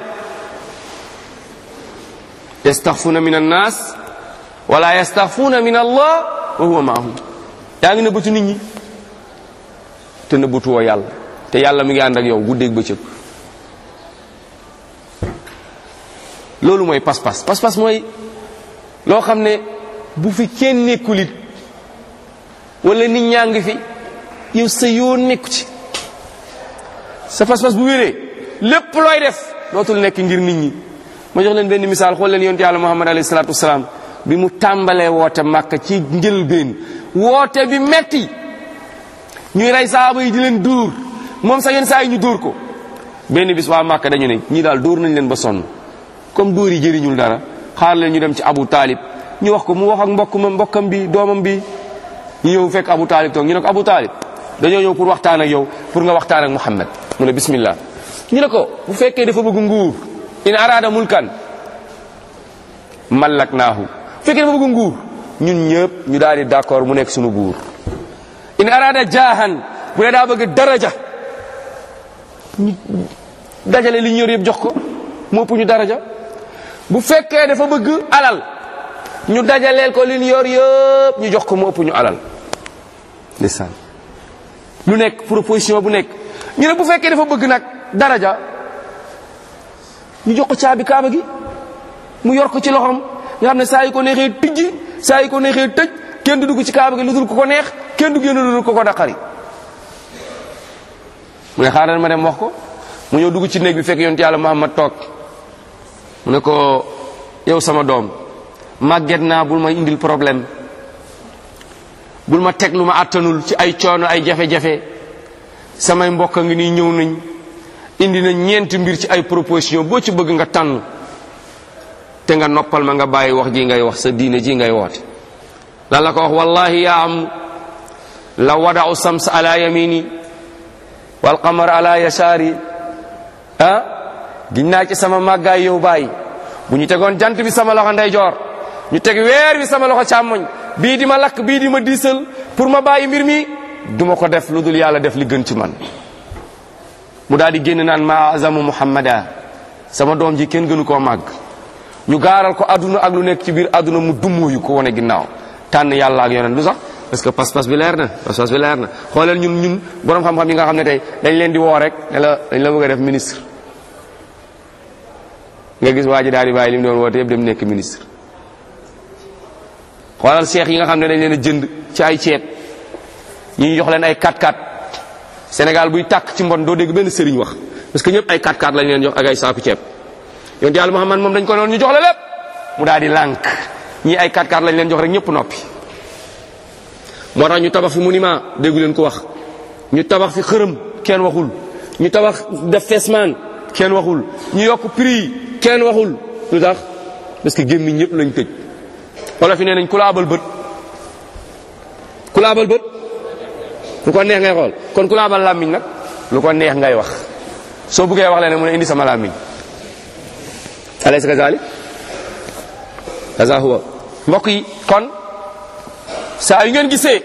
Speaker 2: yastaxfuuna min annaas wala yastaxfuuna min allah wa huwa maahum yaa ngi nëbbatu nit ñi te nëbbatuwoo yàlla te yàlla mi ngi ànd ak yow guddeeg bëccëg loolu mooy pas-pas pas-pas mooy loo xam ne bu fi kenn nekkulit wala nit ñaa ngi fi yow sa yoon nekku ci sa pas-pas bu wéree lépp looy def dootul nekk ngir nit ñi ma jox leen benn misaal xool leen yonte yàlla muhammad alayhi salaatu wasalaam bi mu tàmbalee woote màkk ci njëlbeen woote bi metti ñuy rey saaba yi di leen dóor moom sax yenn saa yi ñu dóor ko benn bis waa màkk dañu ne ñii daal dóor nañ leen ba sonn comme dóor yi jëriñul dara xaar leen ñu dem ci abu taalib ñu wax ko mu wax ak mbokk ma mbokkam bi doomam bi ñu ñëw fekk abu taalib toog ñu ne ko abu taalib dañoo ñëw pour waxtaan ak yow pour nga waxtaan ak muhammad mu ne bismillah ñu ne ko bu fekkee dafa bëgg nguur in arada mulkan mallak naahu bu fekkee dafa bëgg nguur ñun ñëpp ñu daal di d'accord mu nekk suñu buur in arada jaahan bu dee daa bëgg daraja ñu dajale li ñu yor yëpp jox ko mu ëpp ñu daraja bu fekkee dafa bëgg alal ñu dajaleel ko li ñu yor yëpp ñu jox ko mu ëpp ñu alal ndeysaan lu nekk proposition bu nekk ñu ne bu fekkee dafa bëgg nag daraja ñu jox ko caabi kaaba gi mu yor ko ci loxoom nga xam ne saa yi ko neexee tijji saa yi ko neexee tëj kenn du dugg ci kaaba gi lu dul ko ko neex kenn du génn lu dul ko ko daqari mu ne xaaral ma dem wax ko mu ñëw dugg ci néeg bi fekk yonent yàlla Muhammad toog mu ne ko yow sama doom màgget naa bul ma indil problème bul ma teg lu ma àttanul ci ay coono ay jafe-jafe samay mbokk a ngi nii ñëw nañ indi na ñeenti mbir ci ay proposition boo ci bëgg nga tànn te nga noppal ma nga bàyyi wax ji ngay wax sa diine ji ngay woote lan la ko wax wallahi yaa am la wadau sams ala yamini wal qamar ala yasari ah giñ naa ci sama màggaay yow bàyyi bu ñu tegoon jant bi sama loxo ndeyjoor ñu teg weer bi sama loxo càmmoñ bii di ma lakk bii di ma diisal pour ma bàyyi mbir mi duma ko def lu dul yàlla def li gën ci man mu daal di génn naan ma azamu muhammada sama doom ji kenn gënu koo màgg ñu gaaral ko adduna ak lu nekk ci biir adduna mu dummuyu ko wane ginnaaw tànn yàlla ak yonent lu sax parce que pas-pas bi leer na pas-pas bi leer na xoolal ñun ñun borom xam-xam yi nga xam ne tey dañ leen di woo rek ne la dañ la bëgg a def ministre nga gis waa ji daal di bàyyi li mu doon woote yëpp dem nekk ministre xoolal seex yi nga xam ne dañ leen a jënd ci ay ceeb ñi ñu jox leen ay 4x4 Sénégal buy tàkk ci mbon doo dégg benn sëriñ wax parce que ñëpp ay 4x4 lañ leen jox ak ay saaku ceeb yonent yàlla Muhammad moom dañ ko noonu ñu jox la lépp mu daal di lànk ñii ay 4x4 lañ leen jox rek ñëpp noppi moo tax ñu tabax fi monument déggu leen ko wax ñu tabax fi xërëm kenn waxul ñu tabax def fesman kenn waxul ñu yokk prix kenn waxul lu tax parce que gémmiñ ñëpp lañ tëj wala fi nee nañ ku la abal bët ku la abal bët lu ko neex ngay xool kon ku la abal làmmiñ nag lu ko neex ngay wax soo bëggee wax leen mu ne indi sama làmmiñ alaysa kazalik kaza huwa mbokk yi kon saa yu ngeen gisee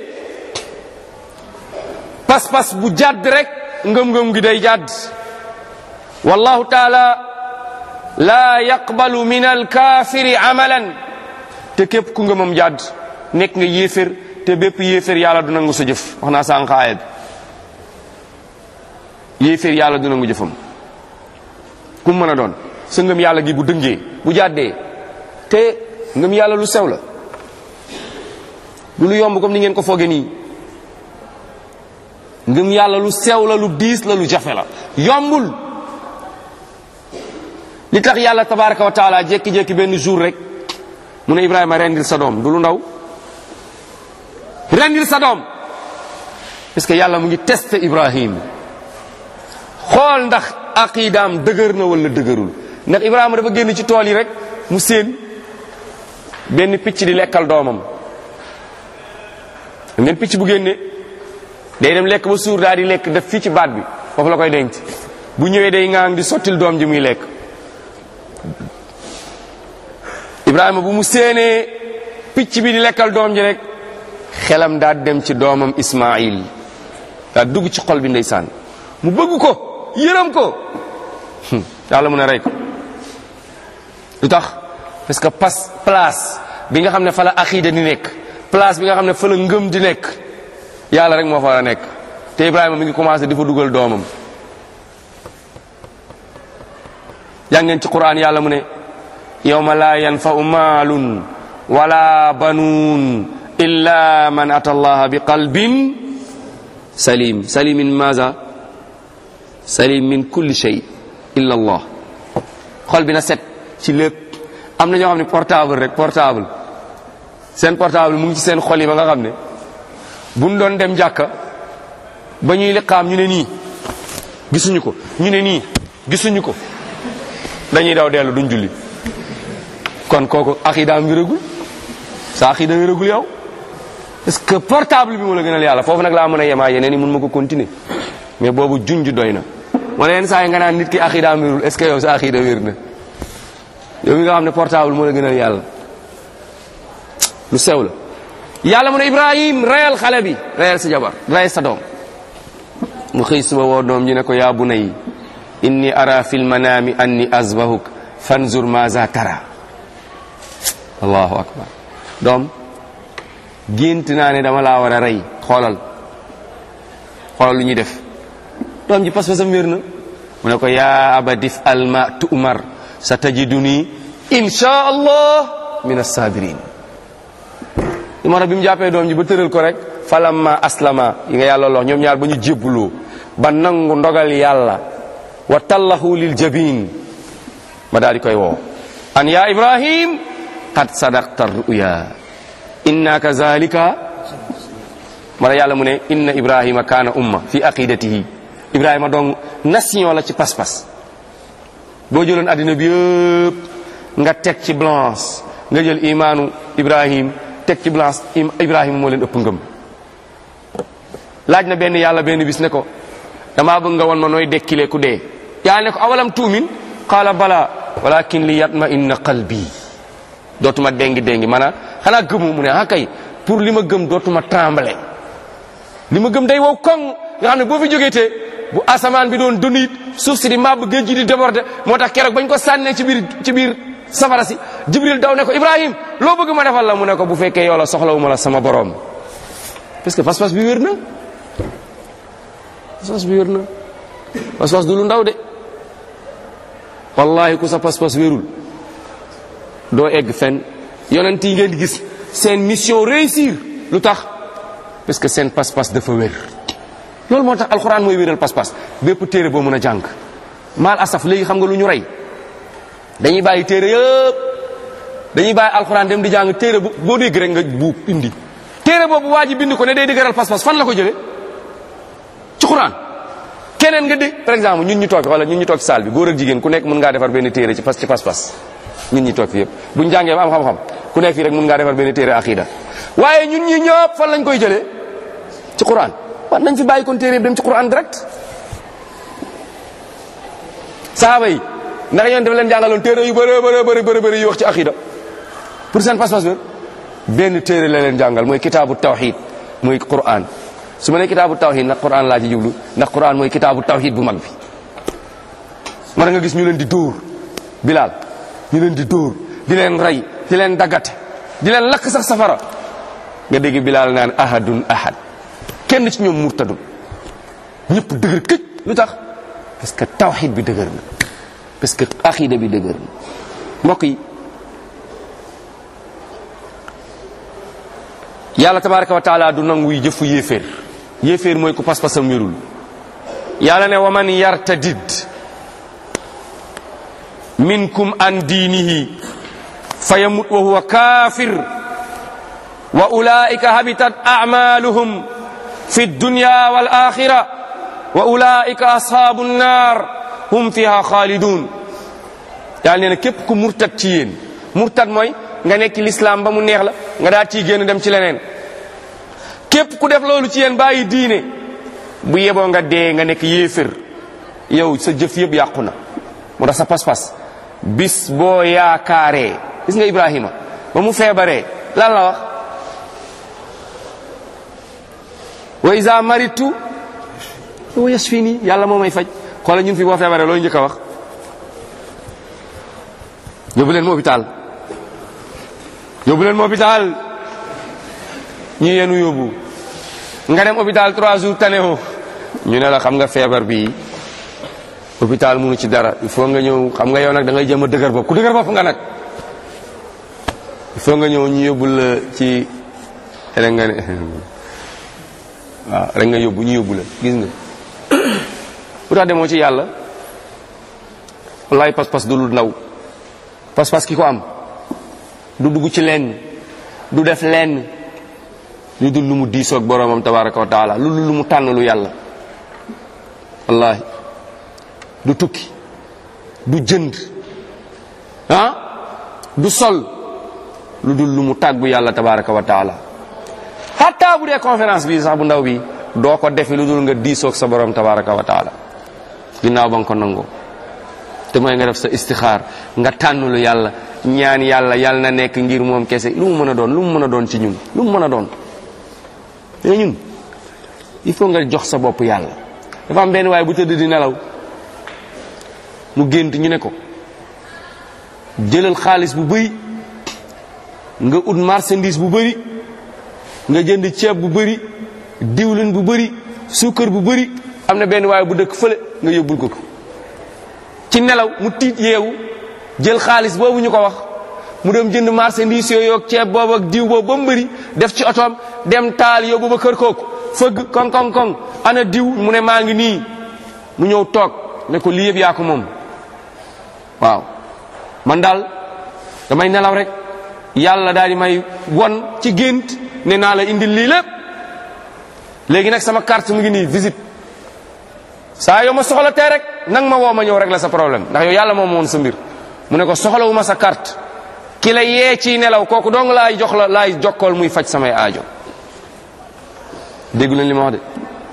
Speaker 2: pas-pas bu jàdd rek ngëm-ngëm gi day jàdd wallahu taala la yaqbalu min alkaafiri amalan te képp ku ngëmam jàdd nekk nga yéefér te bépp yéefér yàlla du nangu sa jëf wax naa sànq aaya bi yéefér yàlla du nangu jëfam ku mu mën a doon sa ngëm yàlla gi bu dëngee bu jàddee te ngëm yàlla lu sew la du lu yomb comme ni ngeen ko fooge nii ngëm yàlla lu sew la lu diis la lu jafe la yombul li tax yàlla tabaraka wa taala jékki-jékki benn jour rek mu ne Ibrahima rendil sa doom du lu ndaw rendil sa doom parce que yàlla mu ngi testé Ibrahim xool ndax aqidaam dëgër na wala dëgërul ndax Ibrahima dafa génn ci tool yi rek mu séen benn picc di lekkal doomam ngeen picc bu génne day dem lekk ba suur daal di lekk def fii ci baat bi foofu la koy denc bu ñëwee day ngaang di sottil doom ji muy lekk Ibrahima bu mu séenee picc bi di lekkal doom ji rek xelam daal dem ci doomam Ismaayil daal dugg ci xol bi ndeysaan mu bëgg ko yërëm ko yàlla mun a rey ko lu tax parce que pas place bi nga xam ne fa la aqiida di nekk place bi nga xam ne fa la ngëm di nekk yàlla rek moo fa war a nekk te Ibrahima mi ngi commencé di fa dugal doomam yaa ngeen ci Qur'an yàlla mu ne yawma la yanfa'u maalun wala banuun illa man ata allaha bi qalbin salim salim min maza salim min kulli shay illa allah xol bi na set ci lépp am na ñoo xam ne portable rek portable seen portable mu ngi ci seen xol yi ba nga xam ne buñ doon dem jàkka ba ñuy liqaam ñu ne nii gisuñu ko ñu ne nii gisuñu ko dañuy daw dellu duñ julli kon kooku aqidaam wéragul sa aqida wéragul yow est-ce que portable bi moo la gënal yàlla foofu nag laa mën a yemaa yeneen yi mun ma ko continuer mais boobu junj doy na wala yenn saa yi nga naan nit ki aqidaam wérul est-ce que yow sa aqida wér na yow mi nga xam ne portable moo la gënal yàlla lu sew la yàlla mu ne ibrahim reyal xale bi reyal sa jabar reyal sa doom mu xëy suba woo doom ji ne ko yaa bunay inni ara fil manami anni azbahuk fanzur maza tara allahu akbar doom gént naa ne dama laa war a rey xoolal xoolal lu ñuy def doom ji pas-pasam wér na mu ne ko yaa abadif alma tu'mar sa tajiduni insha allah min as-sabirin moo tax bi mu jàppee doom ji ba tëral ko rek falamma aslama yi nga yàlla lox ñoom ñaar ba ñu jébbuloo ba nangu ndogal yàlla wa tallahu lil jabin ma daal di koy woo an ya ibrahim qad sadaqta ruya inna kazalika ma yàlla mu ne inna ibrahima kaana umma fi aqidatihi ibrahima donc nation la ci pas-pas boo jëloon addina bi yëpp nga teg ci blanche nga jël imaanu ibrahim teg ci blanche ibrahima moo leen ëpp ngëm laaj na benn yàlla benn bis ne ko damaa bëgg nga won ma nooy dekkilee ku dee yàlla ne ko awalam tuumin qaala bala walakin li yatma inna qalbi dootuma déngi déngi maanaam xanaa gëmu mu ne ah kay pour li ma gëm dootuma tremble li ma gëm day wow koŋ nga xam ne boo fi jógeetee bu asamaan bi doon dund it suuf si di màbb géej gi di déborder moo tax keroog bañ ko sànnee ci biir ci biir safara si jibril daw ne ko ibrahim loo bëgg ma defal la mu ne ko bu fekkee yow la soxlawuma la sama borom parce que pas-pas bi wér na pas-pas bi wér na pas-pas du lu ndaw de wallahi ku sa pas-pas wérul doo egg fenn yonent yi ngeen di gis seen mission réussir lu tax parce que seen pas-pas dafa wér loolu moo tax alxuraan mooy wéral pas-pas bépp téere boo mën a jàng maal asaf léegi xam nga lu ñu rey dañuy bàyyi téere yëpp dañuy bàyyi alxuraan dem di jàng téere bu boo dégg rek nga buub indi téere boobu waa ji bind ko ne day dëgëral pas-pas fan la ko jële ci xuraan keneen nga dégg par exemple ñun ñu toog wala ñun ñu toog ci saal bi góor ak jigéen ku nekk mën ngaa defar benn téere ci pas ci pas-pas ñun ñi toog fi yëpp buñ jàngee ba am xam-xam ku nekk fii rek mën ngaa defar benn téere aqida waaye ñun ñi ñëpp fan lañ koy jëlee ci quran waaw nañ fi bàyyi kon téere dem ci quran direct saaba yi ndax yoon dafa leen jàngaloon téere yu bëri bëri bëri bëri bëri yu wax ci aqida pour seen pas-pas wér benn téere la leen jàngal mooy kitaabu tawxid mooy quran su ma nee kitaabu tawxid ndax quran laa ci jublu ndax quran mooy kitaabu tawxid bu mag bi mën nga gis ñu leen di dóor bilal ñu leen di dóor di leen rey di leen daggate di leen lakk sax safara nga dégg bilaal naan ahadun ahad kenn ci ñoom murtadun ñëpp dëgër këj lu tax parce que tawxid bi dëgër na parce que aqida bi dëgër na mbokk yi yàlla tabaraka wa taala du nanguy jëfu yéeféer yéeféer mooy ku pas-pasam wérul yàlla ne wa man yartadid minkum an diinihi fa yamut wa huwa kafir wa ulaika habitat a'maluhum fi dunya wal akhirah wa ulaika ashabu nnar hum fiha khalidun yàlla nee na képp ku murtad ci yéen murtad mooy nga nekk l'islam ba mu neex la nga daal ciy génn dem ci leneen képp ku def loolu ci yéen bàyyi diine bu yeboo nga dee nga nekk yéefér yow sa jëf yëpp yàqu na moo tax sa pas-pas bis boo yaakaaree gis nga Ibrahima ba mu feebaree lan la wax wa iza maritu wa yasfini yàlla moo may faj xoola ñun fi boo feebaree loolu njëkk a wax yóbbu leen ma hôpital yóbbu leen ma hôpital ñu yenu yóbbu nga dem hôpital trois jours tanewoo ñu ne la xam nga feebar bi hôpital munu ci dara il faut nga ñëw xam nga yow nag da ngay jëm a dëgër bopp ku dëgër bopp nga nag il faut nga ñëw ñu yóbbul la ci rek nga ne waaw rek nga yóbbu ñu yóbbu la gis nga bu tax demoo ci yàlla wallaay pas-pas du lu ndaw pas-pas ki ko am du dugg ci lenn du def lenn lu dul lu mu diisoog boroomam tabaraka wa taala lu dul lu mu tànn lu yàlla wallahi du tukki du jënd ah du sol lu dul lu mu tàggu yàlla tabaraka wa taala hatta bu dee conférence bi sax bu ndaw bi doo ko defi lu dul nga diisoog sa borom tabaraka wa taala ginnaaw ba nga ko nangoo te mooy nga def sa istixaar nga tànn lu yàlla ñaan yàlla yàlla na nekk ngir moom kese lu mu mën a doon lu mu mën a doon ci ñun lu mu mën a doon mais ñun il faut nga jox sa bopp yàlla dafa am benn waaye bu tëdd di nelaw mu gént ñu ne ko jëlal xaalis bu bëri nga ut marchandise bu bëri nga jënd ceeb bu bëri diwlin bu bëri suukar bu bëri am na benn waaye bu dëkk fële nga yóbbul ko ko ci nelaw mu tiit yeewu jël xaalis boobu ñu ko wax mu dem jënd marchandise yooyu ak ceeb boobu ak diw boobu ba mu bëri def ci otoom dem taal yóbbu ba kër kooku fëgg koŋ koŋ koŋ ana diw mu ne maa ngi nii mu ñëw toog ne ko lii yëpp yaa ko moom waaw man daal damay nelaw rek yàlla daal di may won ci gént ne naa la indil lii lépp léegi nag sama carte mu ngi nii visite saa yow ma soxla tee rek nang ma woo ma ñëw rek la sa problème ndax yow yàlla moom woon sa mbir mu ne ko soxlawu ma sa carte ki la yee ci nelaw kooku dong laay jox la laay jokkool muy faj samay aajo déggu leen li ma wax de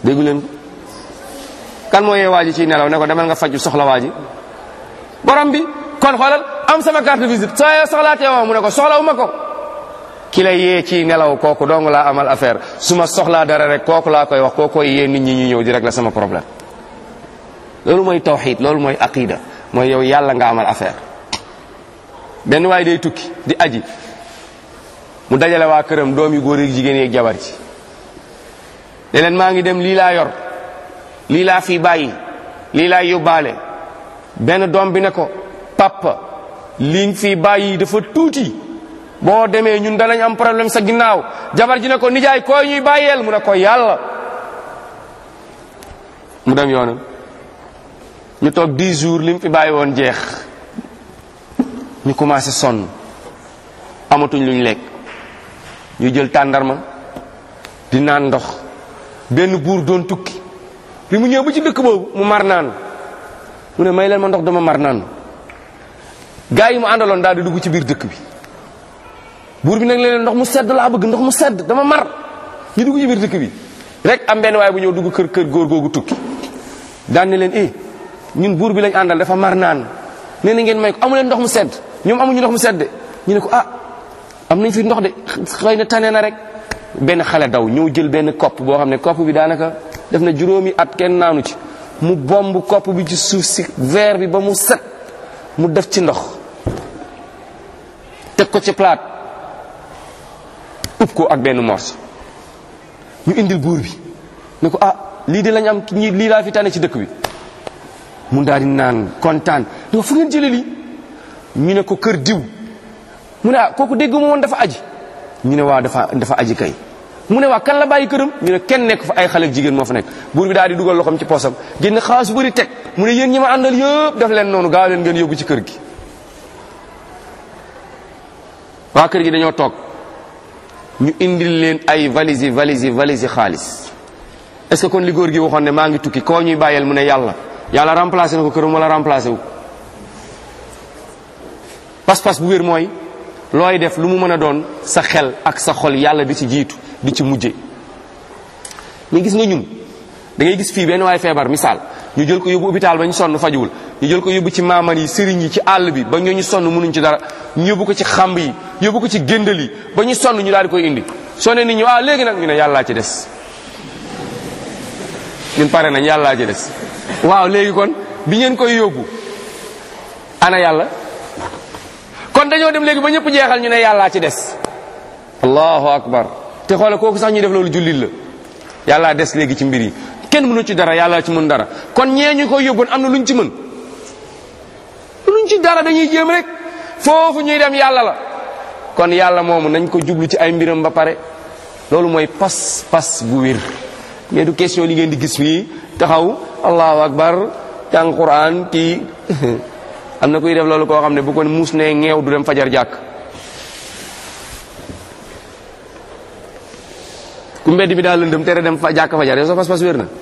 Speaker 2: déggu leen ko kan moo yee waa ji ciy nelaw ne ko demal nga faju soxla waa ji borom bi kon xoolal am sama carte visite soo yee soxlaatee woo mu ne ko soxlawu ma ko ki lay yee ci nelaw kooku dong laa amal affaire su ma soxlaa dara rek kooku laa koy wax kooku koy yee nit ñi ñu ñëw di rek la sama problème loolu mooy tawxid loolu mooy aqida mooy yow yàlla nga amal affaire benn waay day tukki di aji mu dajale waa këram doom yu góor yi jigéen yi ak jabar ci ne leen maa ngi dem lii laa yor lii laa fi bàyyi lii laa yóbbaale benn doom bi ne ko papa li nga fi bàyyi dafa tuuti boo demee ñun danañ am problème sa ginnaaw jabar ji ne ko nijaay koy ñuy bàyyeel mu ne ko yàlla mu dem yoonam ñu toog 10 jours li mu fi bàyyi woon jeex ñu commencé sonn amatuñ luñ lekk ñu jël tàndarma di naan ndox benn buur doon tukki bi mu ñëw ba ci dëkk boobu mu mar naan mu ne may leen ma ndox dama mar naan gaa yi mu àndaloon daal di dugg ci biir dëkk bi buur bi nag leen ndox mu sedd laa bëgg ndox mu sedd dama mar ñu dugg ci biir dëkk bi rek am benn waaye bu ñëw dugg kër kër góor googu tukki daan ne leen eh ñun buur bi lañ àndal dafa mar naan nee na ngeen may ko amu leen ndox mu sedd ñoom amuñu ndox mu sedd de ñu ne ko ah am nañ fi ndox de xëy na tane na rek benn xale daw ñëw jël benn kopp boo xam ne kopp bi daanaka def na juróomi at kenn naanu ci mu bomb kopp bi ci suuf si verre bi ba mu set mu def ci ndox teg ko ci plate ub ko ak benn morceau ñu indil buur bi ne ko ah lii de lañ am ñi lii laa fi tane ci dëkk bi mu daal di naan kontaan ne ko fu ngeen jëlee lii ñu ne ko kër diw mu ne ah kooku dégg ma woon dafa aji ñu ne waa dafa dafa aji kay mu ne waa kan la bàyyi këram ñu ne kenn nekk fa ay xale jigéen moo fa nekk buur bi daal di dugal loxoom ci poosam génn xaalis bu bëri teg mu ne yéen ñi ma àndal yëpp def leen noonu gaaw leen ngeen yóbbu ci kër gi waa kër gi dañoo toog ñu indil leen ay valise valise valise xaalis est ce que kon li góor gi waxoon ne maa ngi tukki koo ñuy bàyyeel mu ne yàlla yàlla remplacé na ko këram wala remplacé wu pas-pas bu wér mooy looy def lu mu mën a doon sa xel ak sa xol yàlla di ci jiitu di ci mujje mais gis nga ñun da ngay gis fii benn waay feebar misaal ñu jël ko yóbbu hôpital ba ñu sonn fajuwul ñu jël ko yóbbu ci maaman yi sëriñ yi ci àll bi ba ñoo ñu sonn mënuñ ci dara ñu yóbbu ko ci xamb yi yóbbu ko ci géndal yi ba ñu sonn ñu daal di koy indi soo ne nit ñi waaw léegi nag ñu ne yàllaa ci des ñun pare nañ yàllaa ci des waaw léegi kon bi ngeen koy yóbbu ana yàlla kon dañoo dem léegi ba ñëpp jeexal ñu ne yàllaa ci des allahu akbar te xoole kooku sax ñuy def loolu jullit la yàllaa des léegi ci mbir yi kenn mënu ci dara yàllaa ci mën dara kon ñee ñu koy yóbboon am na luñ ci mën luñ ci dara dañuy jéem rek foofu ñuy dem yàlla la kon yàlla moomu nañ ko jublu ci ay mbiram ba pare loolu mooy pas pas bu wér mais du question li ngeen di gis fii taxaw allahu akbar jàng quran kii am na kuy def loolu koo xam ne bu ko muus ne ngeew du dem fajar jàkk ku mbedd mi daal lëndëm tere dem fa jàkk fajar yow sa pas-pas wér na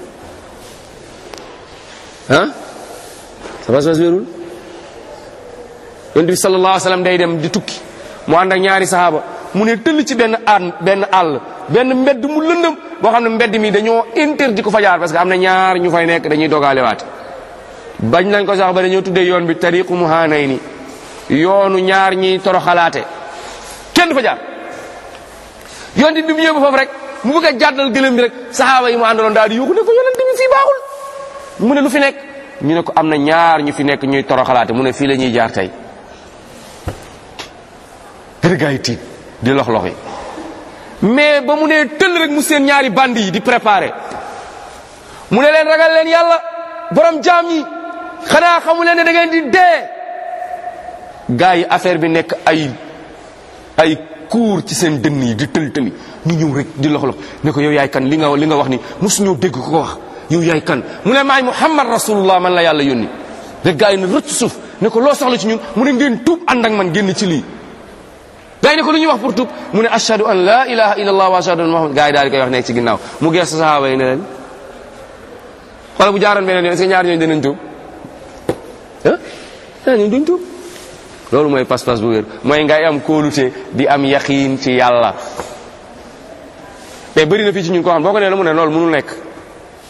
Speaker 2: ah sa pas-pas wérul yonent bi sallallahu alayhi wa sallam day dem di tukki mu ànd ak ñaari sahaaba mu ne tëll ci benn àll benn àll benn mbedd mu lëndëm boo xam ne mbedd mi dañoo interdit ko fajar parce que am na ñaar ñu fay nekk dañuy dogaale waate bañ nañ ko sax ba dañoo tuddee yoon bi tariqu muhaanay ni yoonu ñaar ñiy toroxalaate kenn du fa jaar yoon di bi mu ñëw ba foofu rek mu bëgg a jàddal gëlëm bi rek saxaaba yi mu àndaloon daal di yuuxu ne ko yonent bi fii baaxul mu ne lu fi nekk ñu ne ko am na ñaar ñu fi nekk ñuy toroxalaate mu ne fii la ñuy jaar tey rek gaa yi tiit di lox lox yi mais ba mu ne tëll rek mu seen ñaari band yi di préparé mu ne leen ragal leen yàlla borom jaam yi xanaa xamu leen ne da ngeen di dee gaa yi affaire bi nekk ay ay kuur ci seen dënn yi di tël tëli ñu ñëw rek di lox lox ne ko yow yaay kan li nga li nga wax ni mosuñoo dégg ko ko wax yow yaay kan mu ne maay muhammad rasulullah man la yàlla yónni rek gaa yi ne rëcc suuf ne ko loo soxla ci ñun mu ne ngeen tuub ànd ak man génn ci lii gaa yi ne ko lu ñuy wax pour tuub mu ne ashhadu an la ilaha illallah wa ashhadu anna muhammad gaa yi daal di koy wax nekk ci ginnaaw mu gees sahaaba yi ne leen xoolal bu jaaroon beneen yoon est-ce que ñaar ñooñu dinañ tuub ah ñaar ñooñu duñ tuub loolu mooy pas-pas bu wér mooy ngay am kóolute di am yaqiin ci yàlla mais bëri na fii ci ñun koo xam boo ko nee la mu ne loolu mënul nekk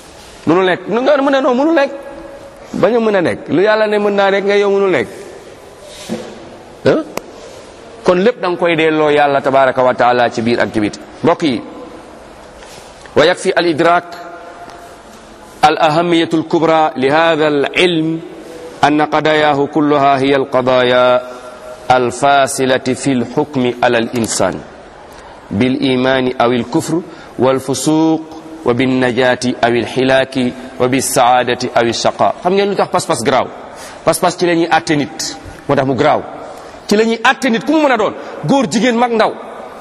Speaker 2: mënul nekk nu nga mën a non mënul nekk bañ a mën a nekk lu yàlla ne mën naa nekk nga yow mënul nekk ah kon lépp da nga koy delloo yàlla tabaraka wa taala ci biir ak ci biti mbokk yi wa yakfi al idrak al ahamiyatu al kubra li hada al ilm an qadayahu kulluha hiya al qadaya al fasilati fi al hukmi ala al insan bil imani aw al kufr wal fusuq wa bin najati aw al hilaki wa bis saadati aw al shaqa xam ngeen lu tax pas-pas garaaw pas-pas ci la ñuy àtte nit moo tax mu garaaw ci la ñuy àtte nit ku mu mën a doon góor jigéen mag ndaw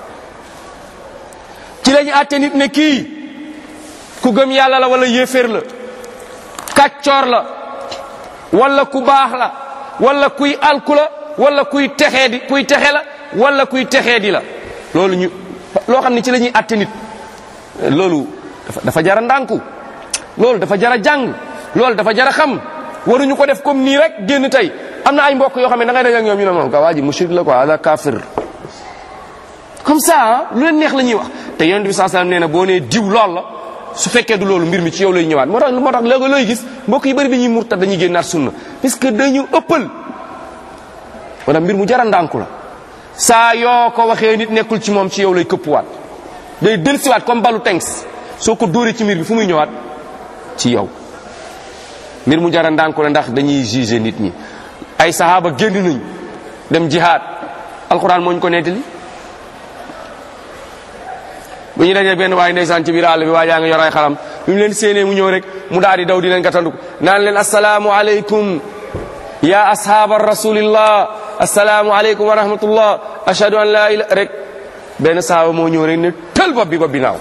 Speaker 2: ci la ñuy àtte nit ne kii ku gëm yàlla la wala yéeféer la kàccoor la wala ku baax la wala kuy alku la wala kuy texee di kuy texe la wala kuy texee di la loolu ñu loo xam ne ci la ñuy àtte nit loolu dafa dafa jara ndànku loolu dafa jara jàng loolu dafa jara xam waruñu ko def comme nii rek génn tey am na ay mbokk yoo xam ne da ngay daje ak ñoom ñu ne moom ka waa ji mushrik la quoi ala kafir comme ça lu leen neex la ñuy wax te yonent bi sallallahu alayhi wasallam nee na boo nee diw lool la su fekkee du loolu mbir mi ci yow lay ñëwaat moo tax moo tax léegi looy gis mbokk yi bëri dañuy murtad dañuy génnaat sunna parce que dañu ëppal wala mbir mu jara ndànku la saa yoo ko waxee nit nekkul ci moom ci yow lay këppuwaat day delsiwaat comme balu tengs soo ko dóoree ci mbir bi fu muy ñëwaat ci yow mbir mu jara ndànku la ndax dañuy juger nit ñi ay sahaaba génn nañ dem jihaad alquran moo ñu ko nettali bu ñu dajee benn waaye ndeysaan ci biir àll bi waa jaa nga yor ay xalam bi mu leen séenee mu ñëw rek mu daal di daw di leen gàttandu naan leen asalaamu aleykum ya ashaaba rasulillah asalaamu aleykum wa rahmatullah ashhadu an la ila rek benn sahaaba moo ñëw rek ne tël bopp bi bopp bi naaw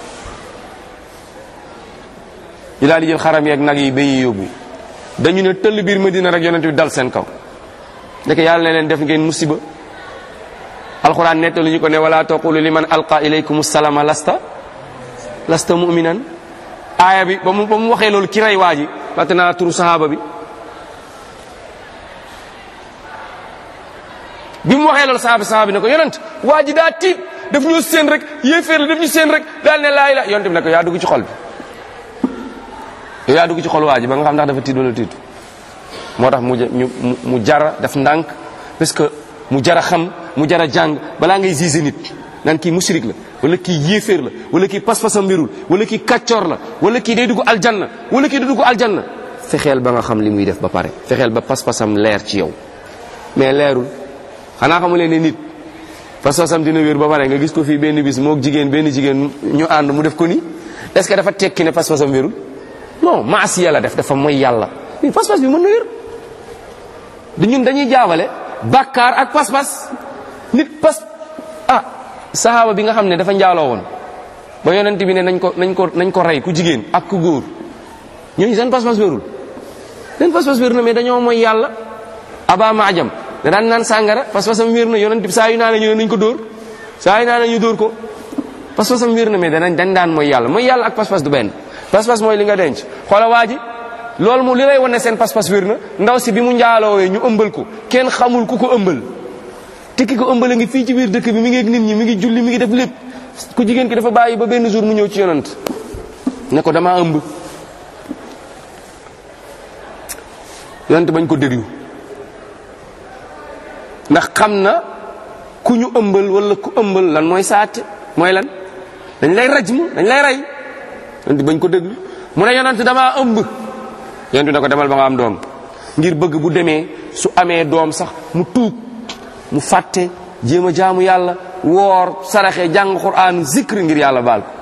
Speaker 2: ñu daal di jël xaram yeeg nag yi ba ñuy yóbbu dañu ne tëll biir Medina rek yonent bi dal seen kaw ndeke yàlla ne leen def ngeen musiba alquran nettalu ñu ko ne wala taqulu liman alqa ilaykum salama lasta lasta muminan aaya bi ba mu ba mu waxee loolu ki rey waa ji fàtte naa turu sahaaba bi bi mu waxee loolu sahaaba sahaaba bi ne ko yonent waa ji daa tiit daf ñu seen rek yéeféer la daf ñu seen rek daal ne laa ilaa yonent bi ne ko yaa dugg ci xol bi yow yaa dugg ci xol waa ji ba nga xam ndax dafa tiit wala tiitu moo tax mu ñu mu jara def ndànk parce que mu jara xam mu jara jàng balaa ngay gisé nit naan kii musrik la wala kii yéeféer la wala kii pas-pasam mbirul wala kii kàccoor la wala kii day dugg aljanna wala kii day dugg aljanna fexeel ba nga xam li muy def ba pare fexeel ba pas-pasam leer ci yow mais leerul xanaa xamu leen ne nit pas-pasam dina wér ba pare nga gis ko fii benn bis moog jigéen benn jigéen ñu ànd mu def ko ni est-ce que dafa tekki ne pas-pasam wérul non maas yàlla def dafa mooy yàlla mais pas-pas bi mën na wér du ñun dañuy jaawale bàkkaar ak pas-pas nit pas ah sahaaba bi nga xam ne dafa njaaloo woon ba yonent bi ne nañ ko nañ ko nañ ko rey ku jigéen ak ku góor ñooñu seen pas-pas wérul seen pas-pas wér na mais dañoo mooy yàlla aba maajam da daan naan sàngara pas-pasam wér na yonent bi saa yu naa ne ñu ne nañ ko dóor saa yu naa ne ñu dóor ko pas-pasam wér na mais danañ dañ daan mooy yàlla mooy yàlla ak pas-pas du benn pas-pas mooy li nga denc xoola waa ji loolu mu li lay wane seen pas-pas wér na ndaw si bi mu njaaloowee ñu ëmbal ko kenn xamul ku ko ëmbal te ki ko ëmbal a ngi fii ci biir dëkk bi mi ngi ak nit ñi mi ngi julli mi ngi def lépp ku jigéen ki dafa bàyyi ba benn jour mu ñëw ci yonant ne ko damaa ëmb yonant bañ ko déglu ndax xam na ku ñu ëmbal wala ku ëmbal lan mooy saate mooy lan dañ lay rajmu dañ lay rey yonent bañ ko déglu mu ne yonent damaa ëmb yonent ne ko demal ba nga am doom ngir bëgg bu demee su amee doom sax mu tuub mu fàtte jéem a jaamu yàlla woor saraxe jàng quraan zikr ngir yàlla baal ko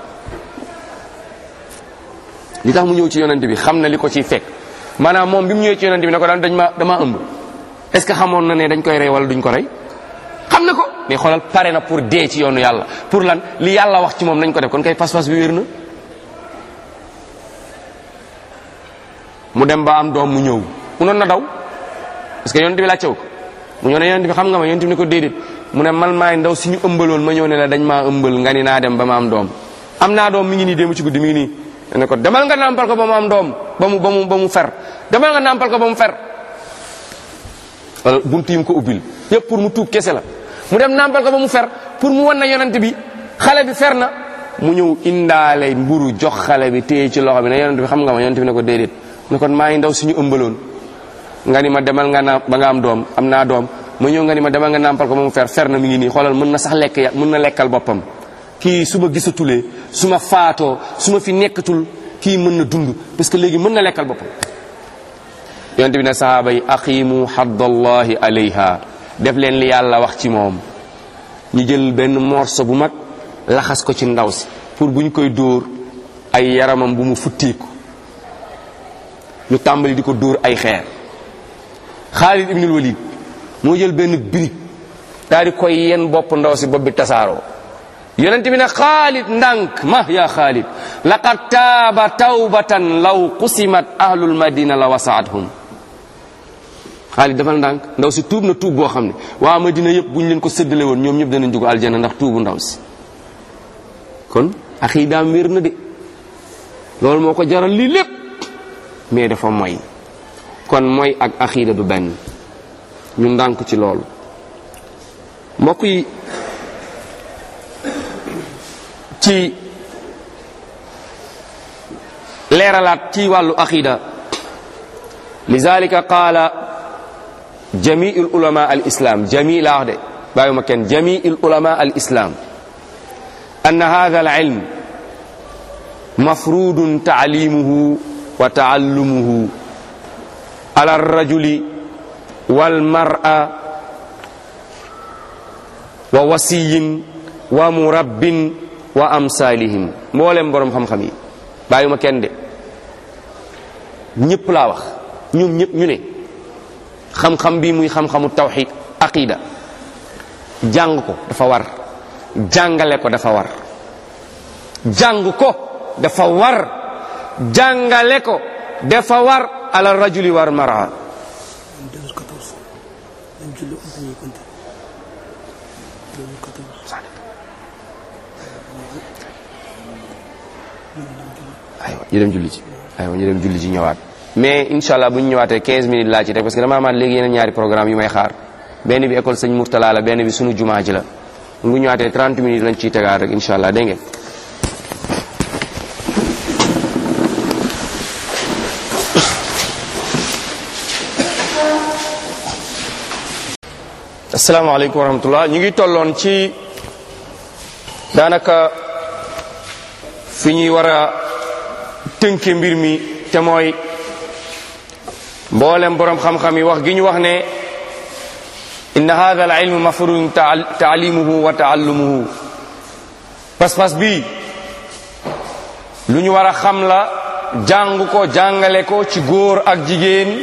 Speaker 2: li tax mu ñëw ci yonent bi xam na li ko ciy fekk maanaam moom bi mu ñëwee ci yonent bi ne ko daan dañ ma damaa ëmb est-ce que xamoon na ne dañ koy rey wala duñ ko rey xam na ko mais xoolal pare na pour dee ci yoonu yàlla pour lan li yàlla wax ci moom nañ ko def kon kay pas-pas bi wér na mu dem ba am doom mu ñëw mu noon na daw parce que yonent bi laajte wu ko mu ñëw ne yonent bi xam nga ma yonent bi ne ko déedéet mu ne man maay ndaw si ñu ëmbaloon ma ñëw ne la dañ maa ëmbal nga ni naa dem ba ma am doom am naa doom mi ngi nii démb ci guddi mi ngi nii ne ko demal nga nàmpal ko ba mu am doom ba mu ba mu ba mu fer demal nga nàmpal ko ba mu fer wala buntu yi mu ko ubbil yëpp pour mu tuub kese la mu dem nàmpal ko ba mu fer pour mu wan na yonent bi xale bi fer na mu ñëw indaale mburu jox xale bi téye ci loxo bi ne yonent bi xam nga ma yonent bi ne ko déedéet ne kon maa ngi ndaw suñu ëmbaloon nga ni ma demal nga naam ba nga am doom am naa doom ma ñëw nga ni ma demal nga nàmpal ko moom fer fer na mi ngi nii xoolal mën na sax lekk ya mën na lekkal boppam kii su ma gisatulee su ma faatoo su ma fi nekkatul kii mën na dund parce que léegi mën na lekkal boppam yonent bi ne sahaaba yi aqimu haddallahi alayha def leen li yàlla wax ci moom ñu jël benn morso bu mag laxas ko ci ndaw si pour bu ñu koy dóor ay yaramam bu mu futteeku ñu tàmbali di ko dóor ay xeer Xaalid ibnul Walid moo jël benn birig daal di koy yen bopp ndaw si bopp bi tasaaroo yonent bi ne Xaalid ndànk ma yaa Xaalid laqad taaba tawbatan law qusimat ahlul madina la wasaathum Xaalid defal ndànk ndaw si tuub na tuub boo xam ne waa madina yëpp bu ñu leen ko séddale woon ñoom ñëpp danañ dugg aljanna ndax tuubu ndaw si kon axiidaam wér na de loolu moo ko jaral lii lépp mais dafa moy kon mooy ak axiida du benn ñu ndànk ci loolu mbokk yi ci leeralaat ci wàllu axiida lizalika qaala jamiul ulama al islam jami laa wax de bàyyuma kenn jamiul ulama al islam أن هذا العلم مفروض تعليمه وتعلمه على الرجل والمرأة ووصي ومرب وأمثالهم مولم بروم خم خمي بايوما كين دي ñepp la wax ñoom ñepp ñu ne xam-xam bi muy xam-xamu tawhid aqida jàng ko dafa war jàngale ko dafa war jàng ko dafa war jàngale ko dafa war ala rajuli war mara aywa ñu dem julli ci aywa ñu dem julli ci ñëwaat mais incha allah bu ñu ñëwaatee 15 minutes laa ci rek parce que dama amaat léegi yeneen ñaari programme yu may xaar benn bi école sëñ Mourtala la benn bi sunu jumaa ji la bu ñëwaatee 30 minutes lañ ciy tegaat rek incha allah dégg ngeen asalaamaaleykum wa rahmatullah ñu ngi tolloon ci daanaka fi ñuy war a tënke mbir mi te mooy mboolem borom xam-xam yi wax gi ñu wax ne inna hadha al ilmu mafrudun taalimuhu wa taallumuhu pas-pas bi lu ñu war a xam la jàng ko jàngale ko ci góor ak jigéen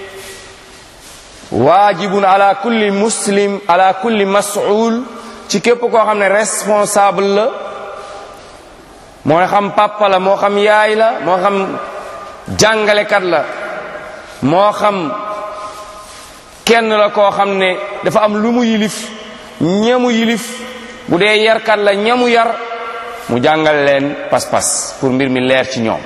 Speaker 2: waajibun ala kulli muslim ala kulli mas'ul ci képp koo xam ne responsable la moo xam papa la moo xam yaay la moo xam jàngalekat la moo xam kenn la koo xam ne dafa am lu mu yilif ñamu yilif bu dee yarkat la ñamu yar mu jàngal leen pas-pas pour mbir mi leer ci ñoom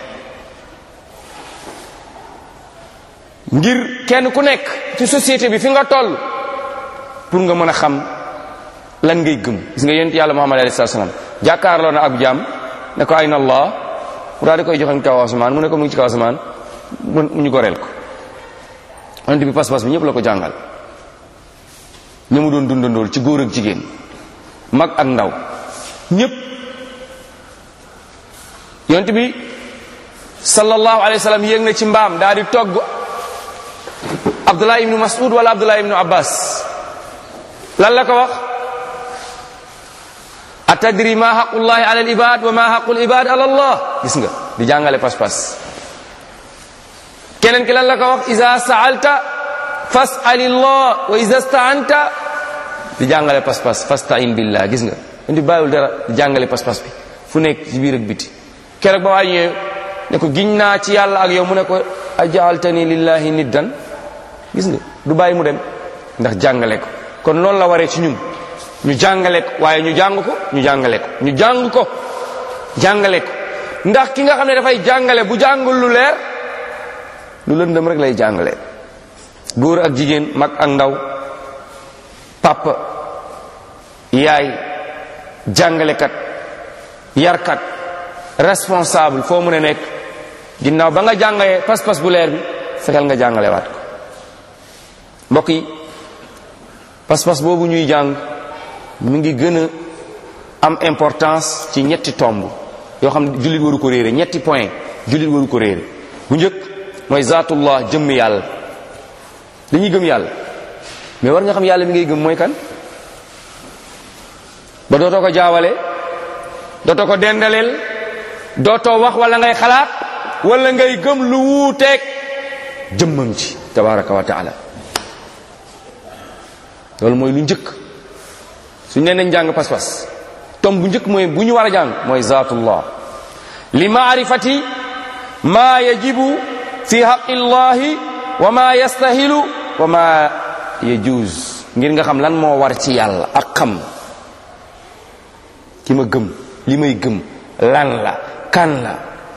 Speaker 2: ngir kenn ku nekk ci société bi fi nga toll pour nga mën a xam lan ngay gëm gis nga yonent yàlla muhammad alayhi salaam jàkkaarloo na ab jaam ne ko ayna allah mu daal di koy joxañ kaw asamaan mu ne ko mu ngi ci kaw asamaan mu ñu goreel ko yonent bi pas-pas bi ñëpp la ko jàngal ñu mu doon dundandool ci góor ak jigéen mag ak ndaw ñëpp yonent bi sallallahu alayhi wa sallam yéeg na ci mbaam daal di togg abdullah ibnu mas'ud wala abdullah ibnu abbas lan la ko wax atadri ma haqullahi ala al ibad wa ma haqul ibad ala allah gis nga di jàngale pas-pas keneen ki lan la ko wax iza sa'alta fas'alillah wa iza sta'anta di jàngale pas-pas fasta'in billah gis nga indi bàyyiwul dara di jàngale pas-pas bi fu nekk ci biir ak biti keroog ba waa ñëwee ne ko giñ naa ci yàlla ak yow mu ne ko ajaaltani lillahi niddan gis nga du bàyyi mu dem ndax jàngale ko kon loolu la waree ci ñun ñu jàngale ko waaye ñu jàng ko ñu jàngale ko ñu jàng ko jàngale ko ndax ki nga xam ne dafay jàngale bu jàngul lu leer lu lëndëm rek lay jàngale góor ak jigéen mag ak ndaw papa yaay jàngalekat yarkat responsable foo mën a nekk ginnaaw ba nga jàngee pas-pas bu leer bi fexeel nga jàngale waat ko mbokk yi pas-pas boobu ñuy jàng mu ngi gën a am importance ci ñetti tomb yoo xam ne jullit waru ko réere ñetti point jullit waru ko réere bu njëkk mooy zaatullah jëmm yàlla dañuy gëm yàlla mais war nga xam yàlla mi ngay gëm mooy kan ba dootoo ko jaawale dootoo ko dendaleel dootoo wax wala ngay xalaat wala ngay gëm lu wuuteeg jëmmam ci tabaraka wa taala loolu mooy lu njëkk suñ nee nañ jàng pas-pas tom bu njëkk mooy bu ñu war a jàng mooy zaatullah li maarifati ma yajibu fi haqillahi wa ma yastahilu wa ma yajuz ngir nga xam lan moo war ci yàlla ak xam ki ma gëm li may gëm lan la kan la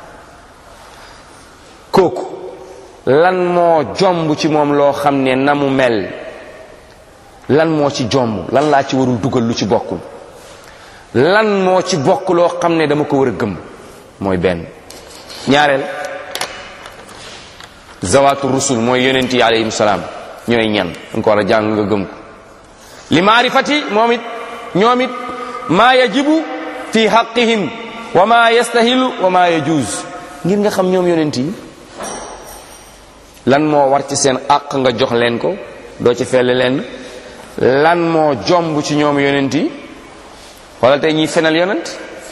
Speaker 2: kooku lan moo jomb ci moom loo xam ne na mu mel lan moo ci jomb lan laa ci warul dugal lu ci bokkul lan moo ci bokk loo xam ne dama ko war a gëm mooy benn ñaareel zawaatu rusul mooy yonent yi alayhim salaam ñooy ñan danga ko war a jàng nga gëm ko li maarifati moom it ñoom it maa yajibu fi haqqihim wa ma yastahilu wa ma yajuz ngir nga xam ñoom yonent yi lan moo war ci seen àq nga jox leen ko doo ci felle leen lan moo jomb ci ñoom yonent yi wala tey ñuy fenal yonent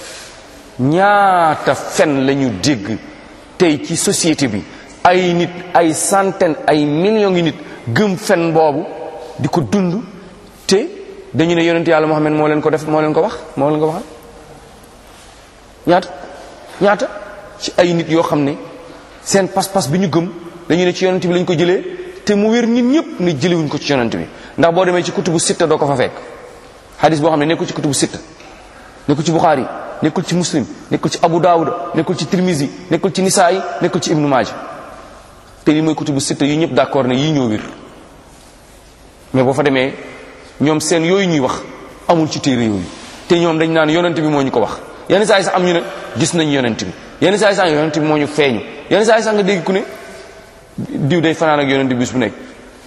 Speaker 2: ñaata fen lañu dégg tey ci société bi ay nit ay centaine ay millions ngi nit gëm fen boobu di ko dund te dañu ne yonent yàlla Muhammad moo leen ko def moo leen ko wax moo leen ko waxal ñaata ñaata ci ay nit yoo xam ne seen pas-pas bi ñu gëm dañu ne ci yonent bi lañ ko jëlee te mu wér nit ñëpp ne jëlewuñ ko ci yonent bi ndax boo demee ci kutubu sitta doo ko fa fekk hadis boo xam ne nekkul ci kutubu sitta nekkul ci Bukhari nekkul ci muslim nekkul ci Abu Dawud nekkul ci Tirmizi nekkul ci Nisaayi nekkul ci Ibnu Maaja te li mooy kutubu sitta yi ñëpp d'accord ne yii ñoo wér mais boo fa demee ñoom seen yooyu ñuy wax amul ci téere yooyu te ñoom dañ naan yonent bi moo ñu ko wax yenn saa yi sax am ñu ne gis nañ yonent bi yenn saa yi sax yonent bi moo ñu feeñu yenn saa yi sax nga dégg ku ne diw day fanaan ak yonent bi bis bu nekk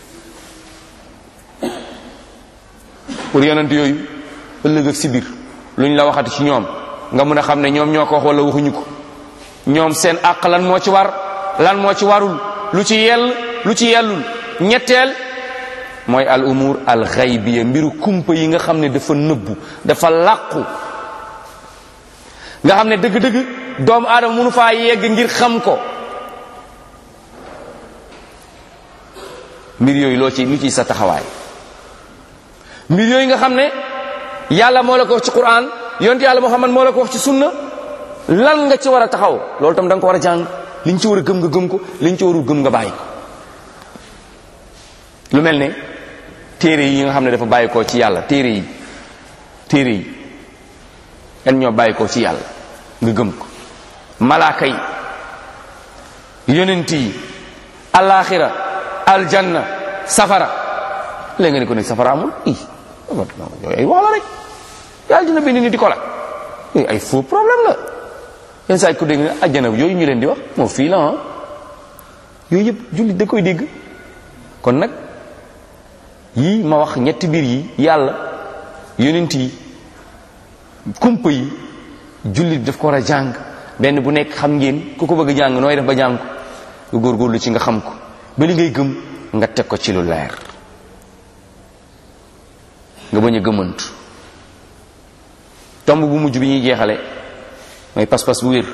Speaker 2: pour yonent yooyu ëllëg ak si biir luñ la waxati ci ñoom nga mun a xam ne ñoom ñoo ko wax wala waxuñu ko ñoom seen àq lan moo ci war lan moo ci warul lu ci yell lu ci yellul ñetteel mooy al umur al xaybiya mbiru kumpa yi nga xam ne dafa nëbbu dafa làqu nga xam ne dëgg-dëgg doomu aadama mënu faa yegg ngir xam ko mbir yooyu loo ci lu ciy sa taxawaay mbir yooyu nga xam ne yàlla moo la ko wax ci quran yonte yàlla muhammad moo la ko wax ci sunna lan nga ci war a taxaw loolu tam da nga ko war a jàng liñ ci war a gëm nga gëm ko liñ ci warul gëm nga bàyyi ko lu mel ne téere yi nga xam ne dafa bàyyi koo ci yàlla téere yi téere yi yan ñoo bàyyi koo ci yàlla nga gëm ko malaaka yi yonent yi alaxira aljanna safara léegi nga ne ko ne safara amul i yooyu ay wax la rek yàlla dina bind ni di ko la yooyu ay faux problème la yenn saa yi ko dégg ne ajjana yooyu ñu leen di wax moo fii la ah yooyu yëpp jullit da koy dégg kon nag yii ma wax ñetti biir yi yàlla yonent yi kumpa yi jullit daf ko war a jàng benn bu nekk xam ngeen ku ko bëgg a jàng nooy def ba jàng ko nga góorgóorlu ci nga xam ko ba li ngay gëm nga teg ko ci lu leer nga bañ a gëmantu tomb bu mujj bi ñuy jeexale mooy pas-pas bu wér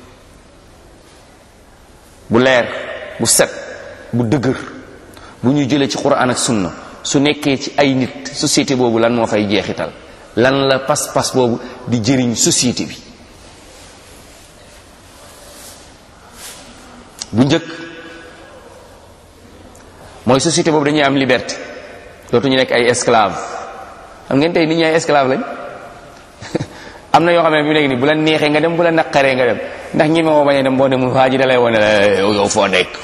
Speaker 2: bu leer bu set bu dëgër bu ñu jëlee ci quran ak sunna su nekkee ci ay nit société boobu lan moo fay jeexital lan la pas-pas boobu di jëriñ société bi bu njëkk mooy société boobu dañuy am liberté dootuñu nekk ay esclave xam ngeen tey nit ñi ay esclave lañ am na yoo xam ne bi nekk nii bu la neexee nga dem bu la naqaree nga dem ndax ñi moo bañ a dem boo demul waa ji dalay wane la yow foo nekk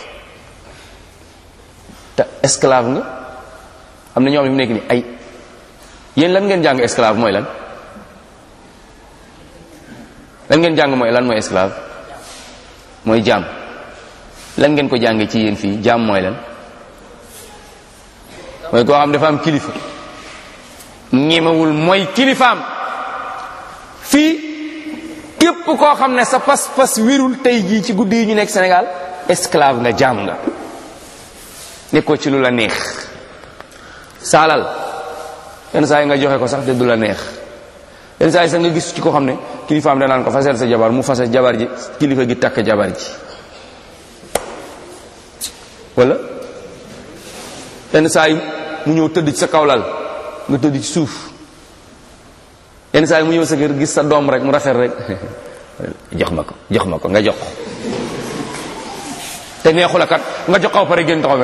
Speaker 2: te esclave nga am na ñoo xam ne bi nekk nii ay yéen lan ngeen jàng esclave mooy lan lan ngeen jàng mooy lan mooy esclave mooy jaam lan ngeen ko jàngee ci yéen fii jaam mooy lan mooy koo xam dafa am kilifa ñemewul mooy kilifaam fii képp koo xam ne sa pas-pas wérul tey jii ci guddi yi ñu nekk Sénégal esclave nga jaam nga nekkoo ci lu la neex saalal yenn saa yi nga joxe ko sax te du la neex yenn saa yi sax nga gis ci ko xam ne kilifaam danaan ko fasel sa jabar mu fase jabar ji kilifa gi takk jabar ji wala yenn saa yi mu ñëw tëdd ci sa kawlal nga tëdd ci suuf yenn saa yi mu ñëw sa kër gis sa doom rek mu rafet rek jox ma ko jox ma ko nga jox ko te neexu la kat nga jox ko pare génn taxaw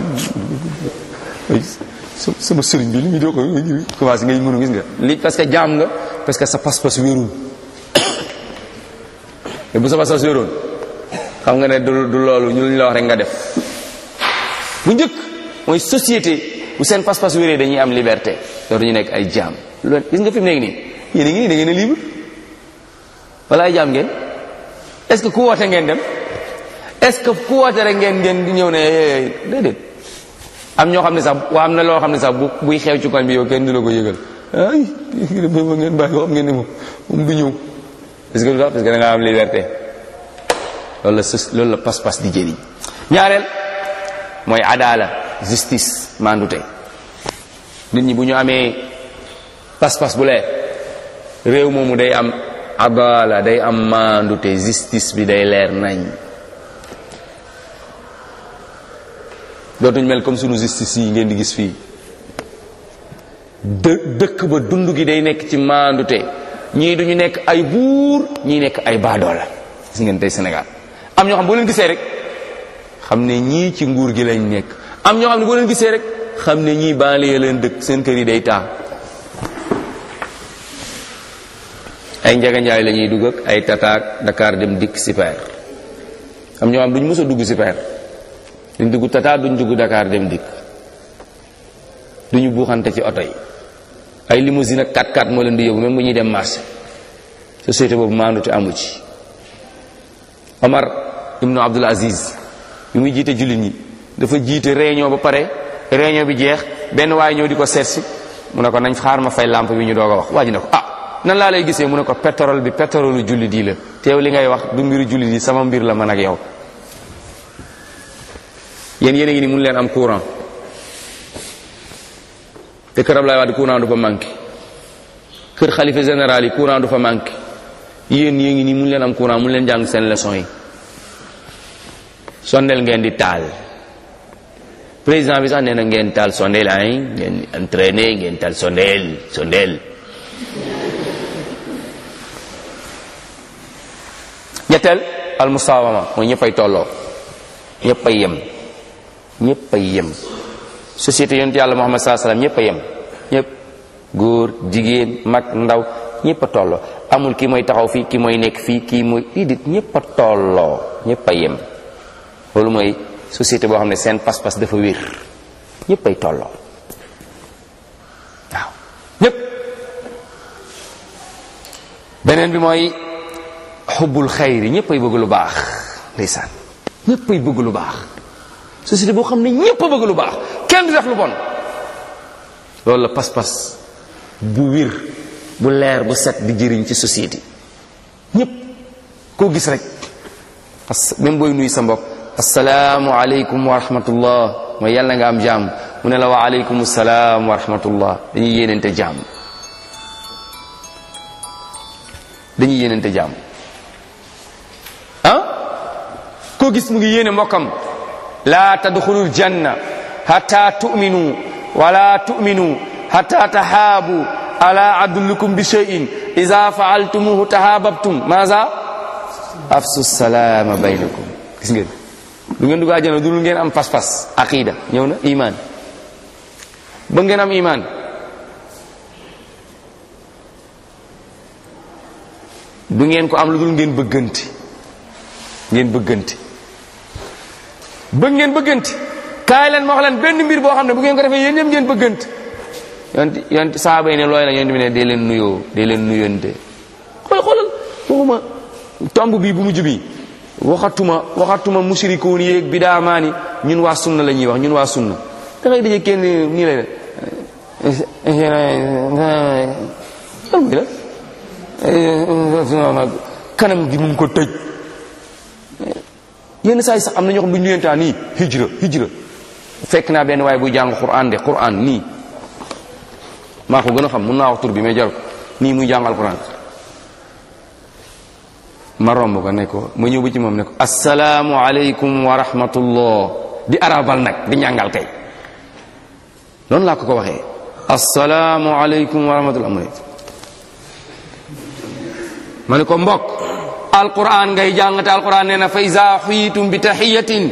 Speaker 2: sama sëriñ bi li muy doo ko commencé ngay mënu gis nga li parce que jaam nga parce que sa pas-pas wérul te bu sa pas-pas wéroon xam nga ne du du loolu ñu lu ñu la wax rek nga def bu njëkk mooy société bu seen pas-pas wéree dañuy am liberté dootu ñu nekk ay jaam loolu gis nga fi mu nekk nii yéen a ngi nii da ngeen a libre wala ay jaam ngeen est ce que ku woote ngeen dem est ce que ku woote rek ngeen ngeen di ñëw ne déedéet am ñoo xam ne sax waa am na loo xam ne sax bu buy xew ci koñ bi yow kenn du la ko yëgal ay ba ngeen bàyyi xam ngeen ne moom moom du ñëw parce que lu tax parce que da nga am liberté loolu la sos loolu la pas-pas di jëriñ ñaareel mooy adala justice mandute nit ñi bu ñu amee pas-pas bu leer réew moomu day am adala day am mandute justice bi day leer nañ dootuñ mel comme sunu justice yi ngeen di gis fii dë dëkk ba dund gi day nekk ci mandute ñii duñu nekk ay buur ñii nekk ay baadoola gis ngeen tey Sénégal am ñoo xam boo leen gisee rek xam ne ñii ci nguur gi lañ nekk am ñoo xam ne boo leen gisee rek xam ne ñii banlieue leen dëkk seen kër yi day taa ay njaganjaay la ñuy dugg ak ay tataak Dakar dem dikk super am ñoo xam duñ mës a dugg super duñ dugg tata duñ dugg Dakar dem dikk duñu buuxante ci oto yi ay limousine ak 4x4 moo leen di yóbbu même bu ñuy dem marché société boobu maandute amu ci Omar ibnu Abdul Aziz bi muy jiite jullit ñi dafa jiite réunion ba pare réunion bi jeex benn waaye ñëw di ko seetsi mu ne ko nañ xaar ma fay lampe bi ñu doog a wax waa ji ne ko ah nan laa lay gisee mu ne ko pétrole bi pétrole jullit yi la teew li ngay wax du mbiru jullit yi sama mbir la man ak yow yéen yéen a ngi ni mun leen am courant te kër Ablaye Wade courant du fa manqué kër xalifa général yi courant du fa manqué yéen yéen ngi nii mun leen am courant mun leen jàng seen leçon yi sondeel ngeen di taal président bi sax nee na ngeen taal sondeel ay ngeen entraîné ngeen taal sondeel sondeel ñetteel al musawama mooy ñëppay tolloo ñëppay yem ñëppay yem société yonent yàlla Muhammad sallallahu alayhi wasallam ñëpp a yem ñëpp góor jigéen mag ndaw ñëpp a tolloo amul kii mooy taxaw fii kii mooy nekk fii kii mooy idit ñëpp a tolloo ñëpp a yem loolu mooy société boo xam ne seen pas-pas dafa wér ñëpp ay tolloo waaw ñëpp beneen bi mooy xubbul xayri ñëpp ay bëgg lu baax ndeysaan ñëpp ay bëgg lu baax société boo xam ne ñëpp a bëgg lu baax kenn du def lu bon loolu la pas-pas bu wir bu leer bu set di jëriñ ci société ñëpp koo gis rek parce que même booy nuyu sa mbokk asalaamu aleykum wa rahmatullah mooy yàlla nga am jàmm mu ne la wa aleykum salaam wa rahmatullah dañuy yéenente jàmm dañuy yéenente jàmm ah koo gis mu ngi yéene mbokkam la tadxulul janna hatta tu'minu wala tu'minu hatta tahaabu ala adullukum bi shay'in idha fa'altumuhu tahaababtum maza afsu salaama baynakum gis ngeen du ngeen dugg àjjana dul ngeen am pas-pas aqida ñëw na iman ba ngeen am iman du ngeen ko am lu dul ngeen bëggante ngeen bëggante bëgg ngeen bëggante kaay leen ma wax leen benn mbir boo xam ne bu ngeen ko defee yéen ñëpp ngeen bëggante yonti yonti saaba yi ne looy la yonti bi ne dee leen nuyoo dee leen nuyonte xool xoolal waxuma tomb bi bu mujj bi waxatuma waxatuma mushrikuun yéeg bidaamaani ñun waa sunna la ñuy wax ñun waa sunna da ngay daje kenn nii lay la kanam gi mu ngi ko tëj yenn saa yi sax am na ñoo xam bu ñu nuyentaa nii hijra hijra fekk naa benn waaye buy jàng quran de quran nii maa ko gën a xam mun naa wax tur bi mais jar ko nii muy jàngal quran ma romb ko ne ko ma ñëw ba ci moom ne ko asalaamu aleykum wa rahmatullah di arabal nag di ñàngal kay noonu laa ko ko waxee asalaamu aleykum wa rahmatullah mu ne ma ne ko mbokk alquran ngay jàngate alquran nee na fa iza xuyitum bi taxiyatin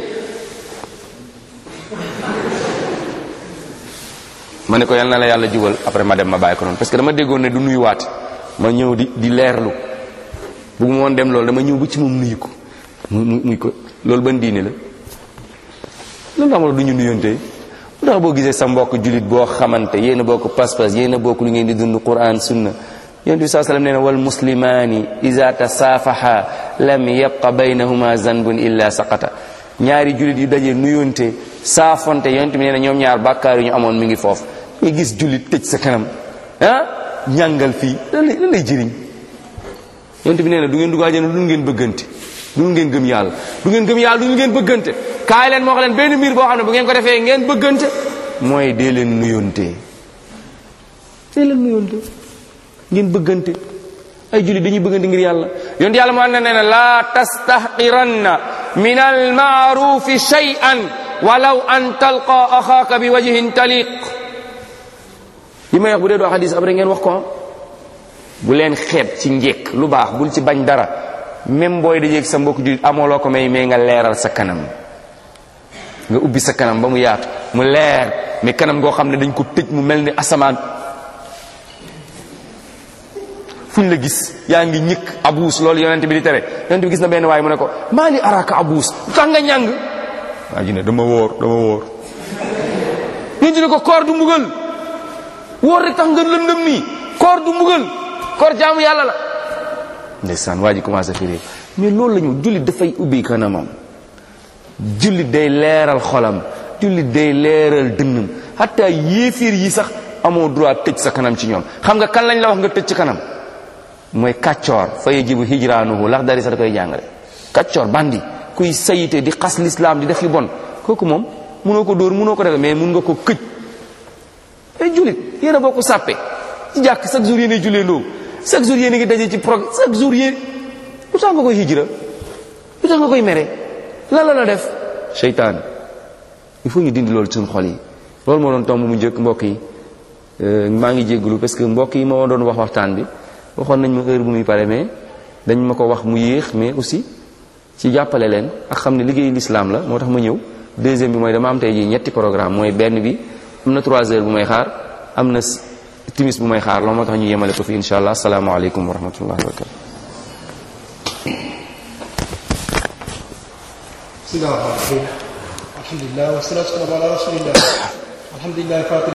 Speaker 2: ma ne ko yal na la yàlla jubal après ma dem ma bàyyi ko noonu parce que dama déggoon ne du nuyuwaat ma ñëw di di leerlu bëgguma woon dem loolu dama ñëw ba ci moom nuyu ko mu muy ko loolu ban diine la loolu tax ma du ñu nuyonte lu tax boo gisee sa mbokk julit boo xamante yéen a bokk pas-pas yéen a bokk lu ngeen di dund quran sunna yonent bi saa sallam nee na wal muslimaani iza tasaafaha lam yabqa baynahuma zanbun illa saqata ñaari julit yu daje nuyonte saafonte yonent bi nee na ñoom ñaar bàkkaar yu ñu amoon mi ngi foofu nga gis julit tëj sa kanam ah ñàngal fii lan lay lan lay jëriñ yonent bi nee na du ngeen dugg àjjana du ngeen bëggante du ngeen gëm yàlla du ngeen gëm yàlla du ngeen bëggante kaay leen moo xam leen benn mbir boo xam ne bu ngeen ko defee ngeen bëggante mooy dee leen nuyonte dee leen nuyonte ngeen bëggante ay jullit dañuy bëggante ngir yàlla yonent yàlla moo ne nee na laa tastahqiranna min almaarufi shay'an walaw an talqa axaaka bi wajhin taliq yi may wax bu dee doo xadis après ngeen wax ko bu leen xeeb ci njekk lu baax bul ci bañ dara même booy dajeeg sa mbokk jullit amoo loo ko may mais nga leeral sa kanam nga ubbi sa kanam ba mu yaatu mu leer mais kanam goo xam ne dañ ko tëj mu mel ni asamaan fuñ la gis yaa ngi ñëkk abuus loolu yonent bi di tere yonent bi gis na benn waaye mu ne ko maa li araka abuus lu tax nga ñàng waa ji ne dama wóor dama wóor yonent ne ko koor du mbugal wóor rek tax nga lëndëm nii koor du mbugal koor jaamu yàlla la ndeysaan waa ji commencé firi mais loolu la ñu jullit dafay ubbi kanamam jullit day leeral xolam jullit day leeral dënnam hatta yéefiir yi sax amoo droit tëj sa kanam ci ñoom xam nga kan lañ la wax nga tëj ci kanam mooy kàccoor fa yajibu hijraanuhu lax dari sa da koy jàngale kàccoor bandi kuy sayite di xas lislaam di def yu bon kooku moom munoo ko dóor munoo ko def mais mun nga ko këj ay jullit yéen a bokk sàppe ci jàkk chaque jour yéen a jullee ndoo chaque jour yéen a ngi daje ci prog chaque jour yéen lu tax nga koy hijra lu tax nga koy mere lan la la def seytaan il faut ñu dindi loolu ci suñu xol yi loolu moo doon tomb mu njëkk mbokk yi maa ngi jégglu parce que mbokk yi moo doon wax waxtaan bi waxoon nañ ma heure bu muy pare mais dañ ma ko wax mu yéex mais aussi ci jàppale leen ak xam ne liggéeyu lislaam la moo tax ma ñëw deuxième bi mooy dama am tey jii ñetti programme mooy benn bi am na trois heures bu may xaar am na timis bu may xaar loolu moo tax ñu yemale ko fi insha allah asalaamaaleykum wa rahmatullahi wa barakatu
Speaker 3: بسم الله الرحمن الرحيم الحمد لله والصلاة والسلام على رسول الله الحمد لله فاطر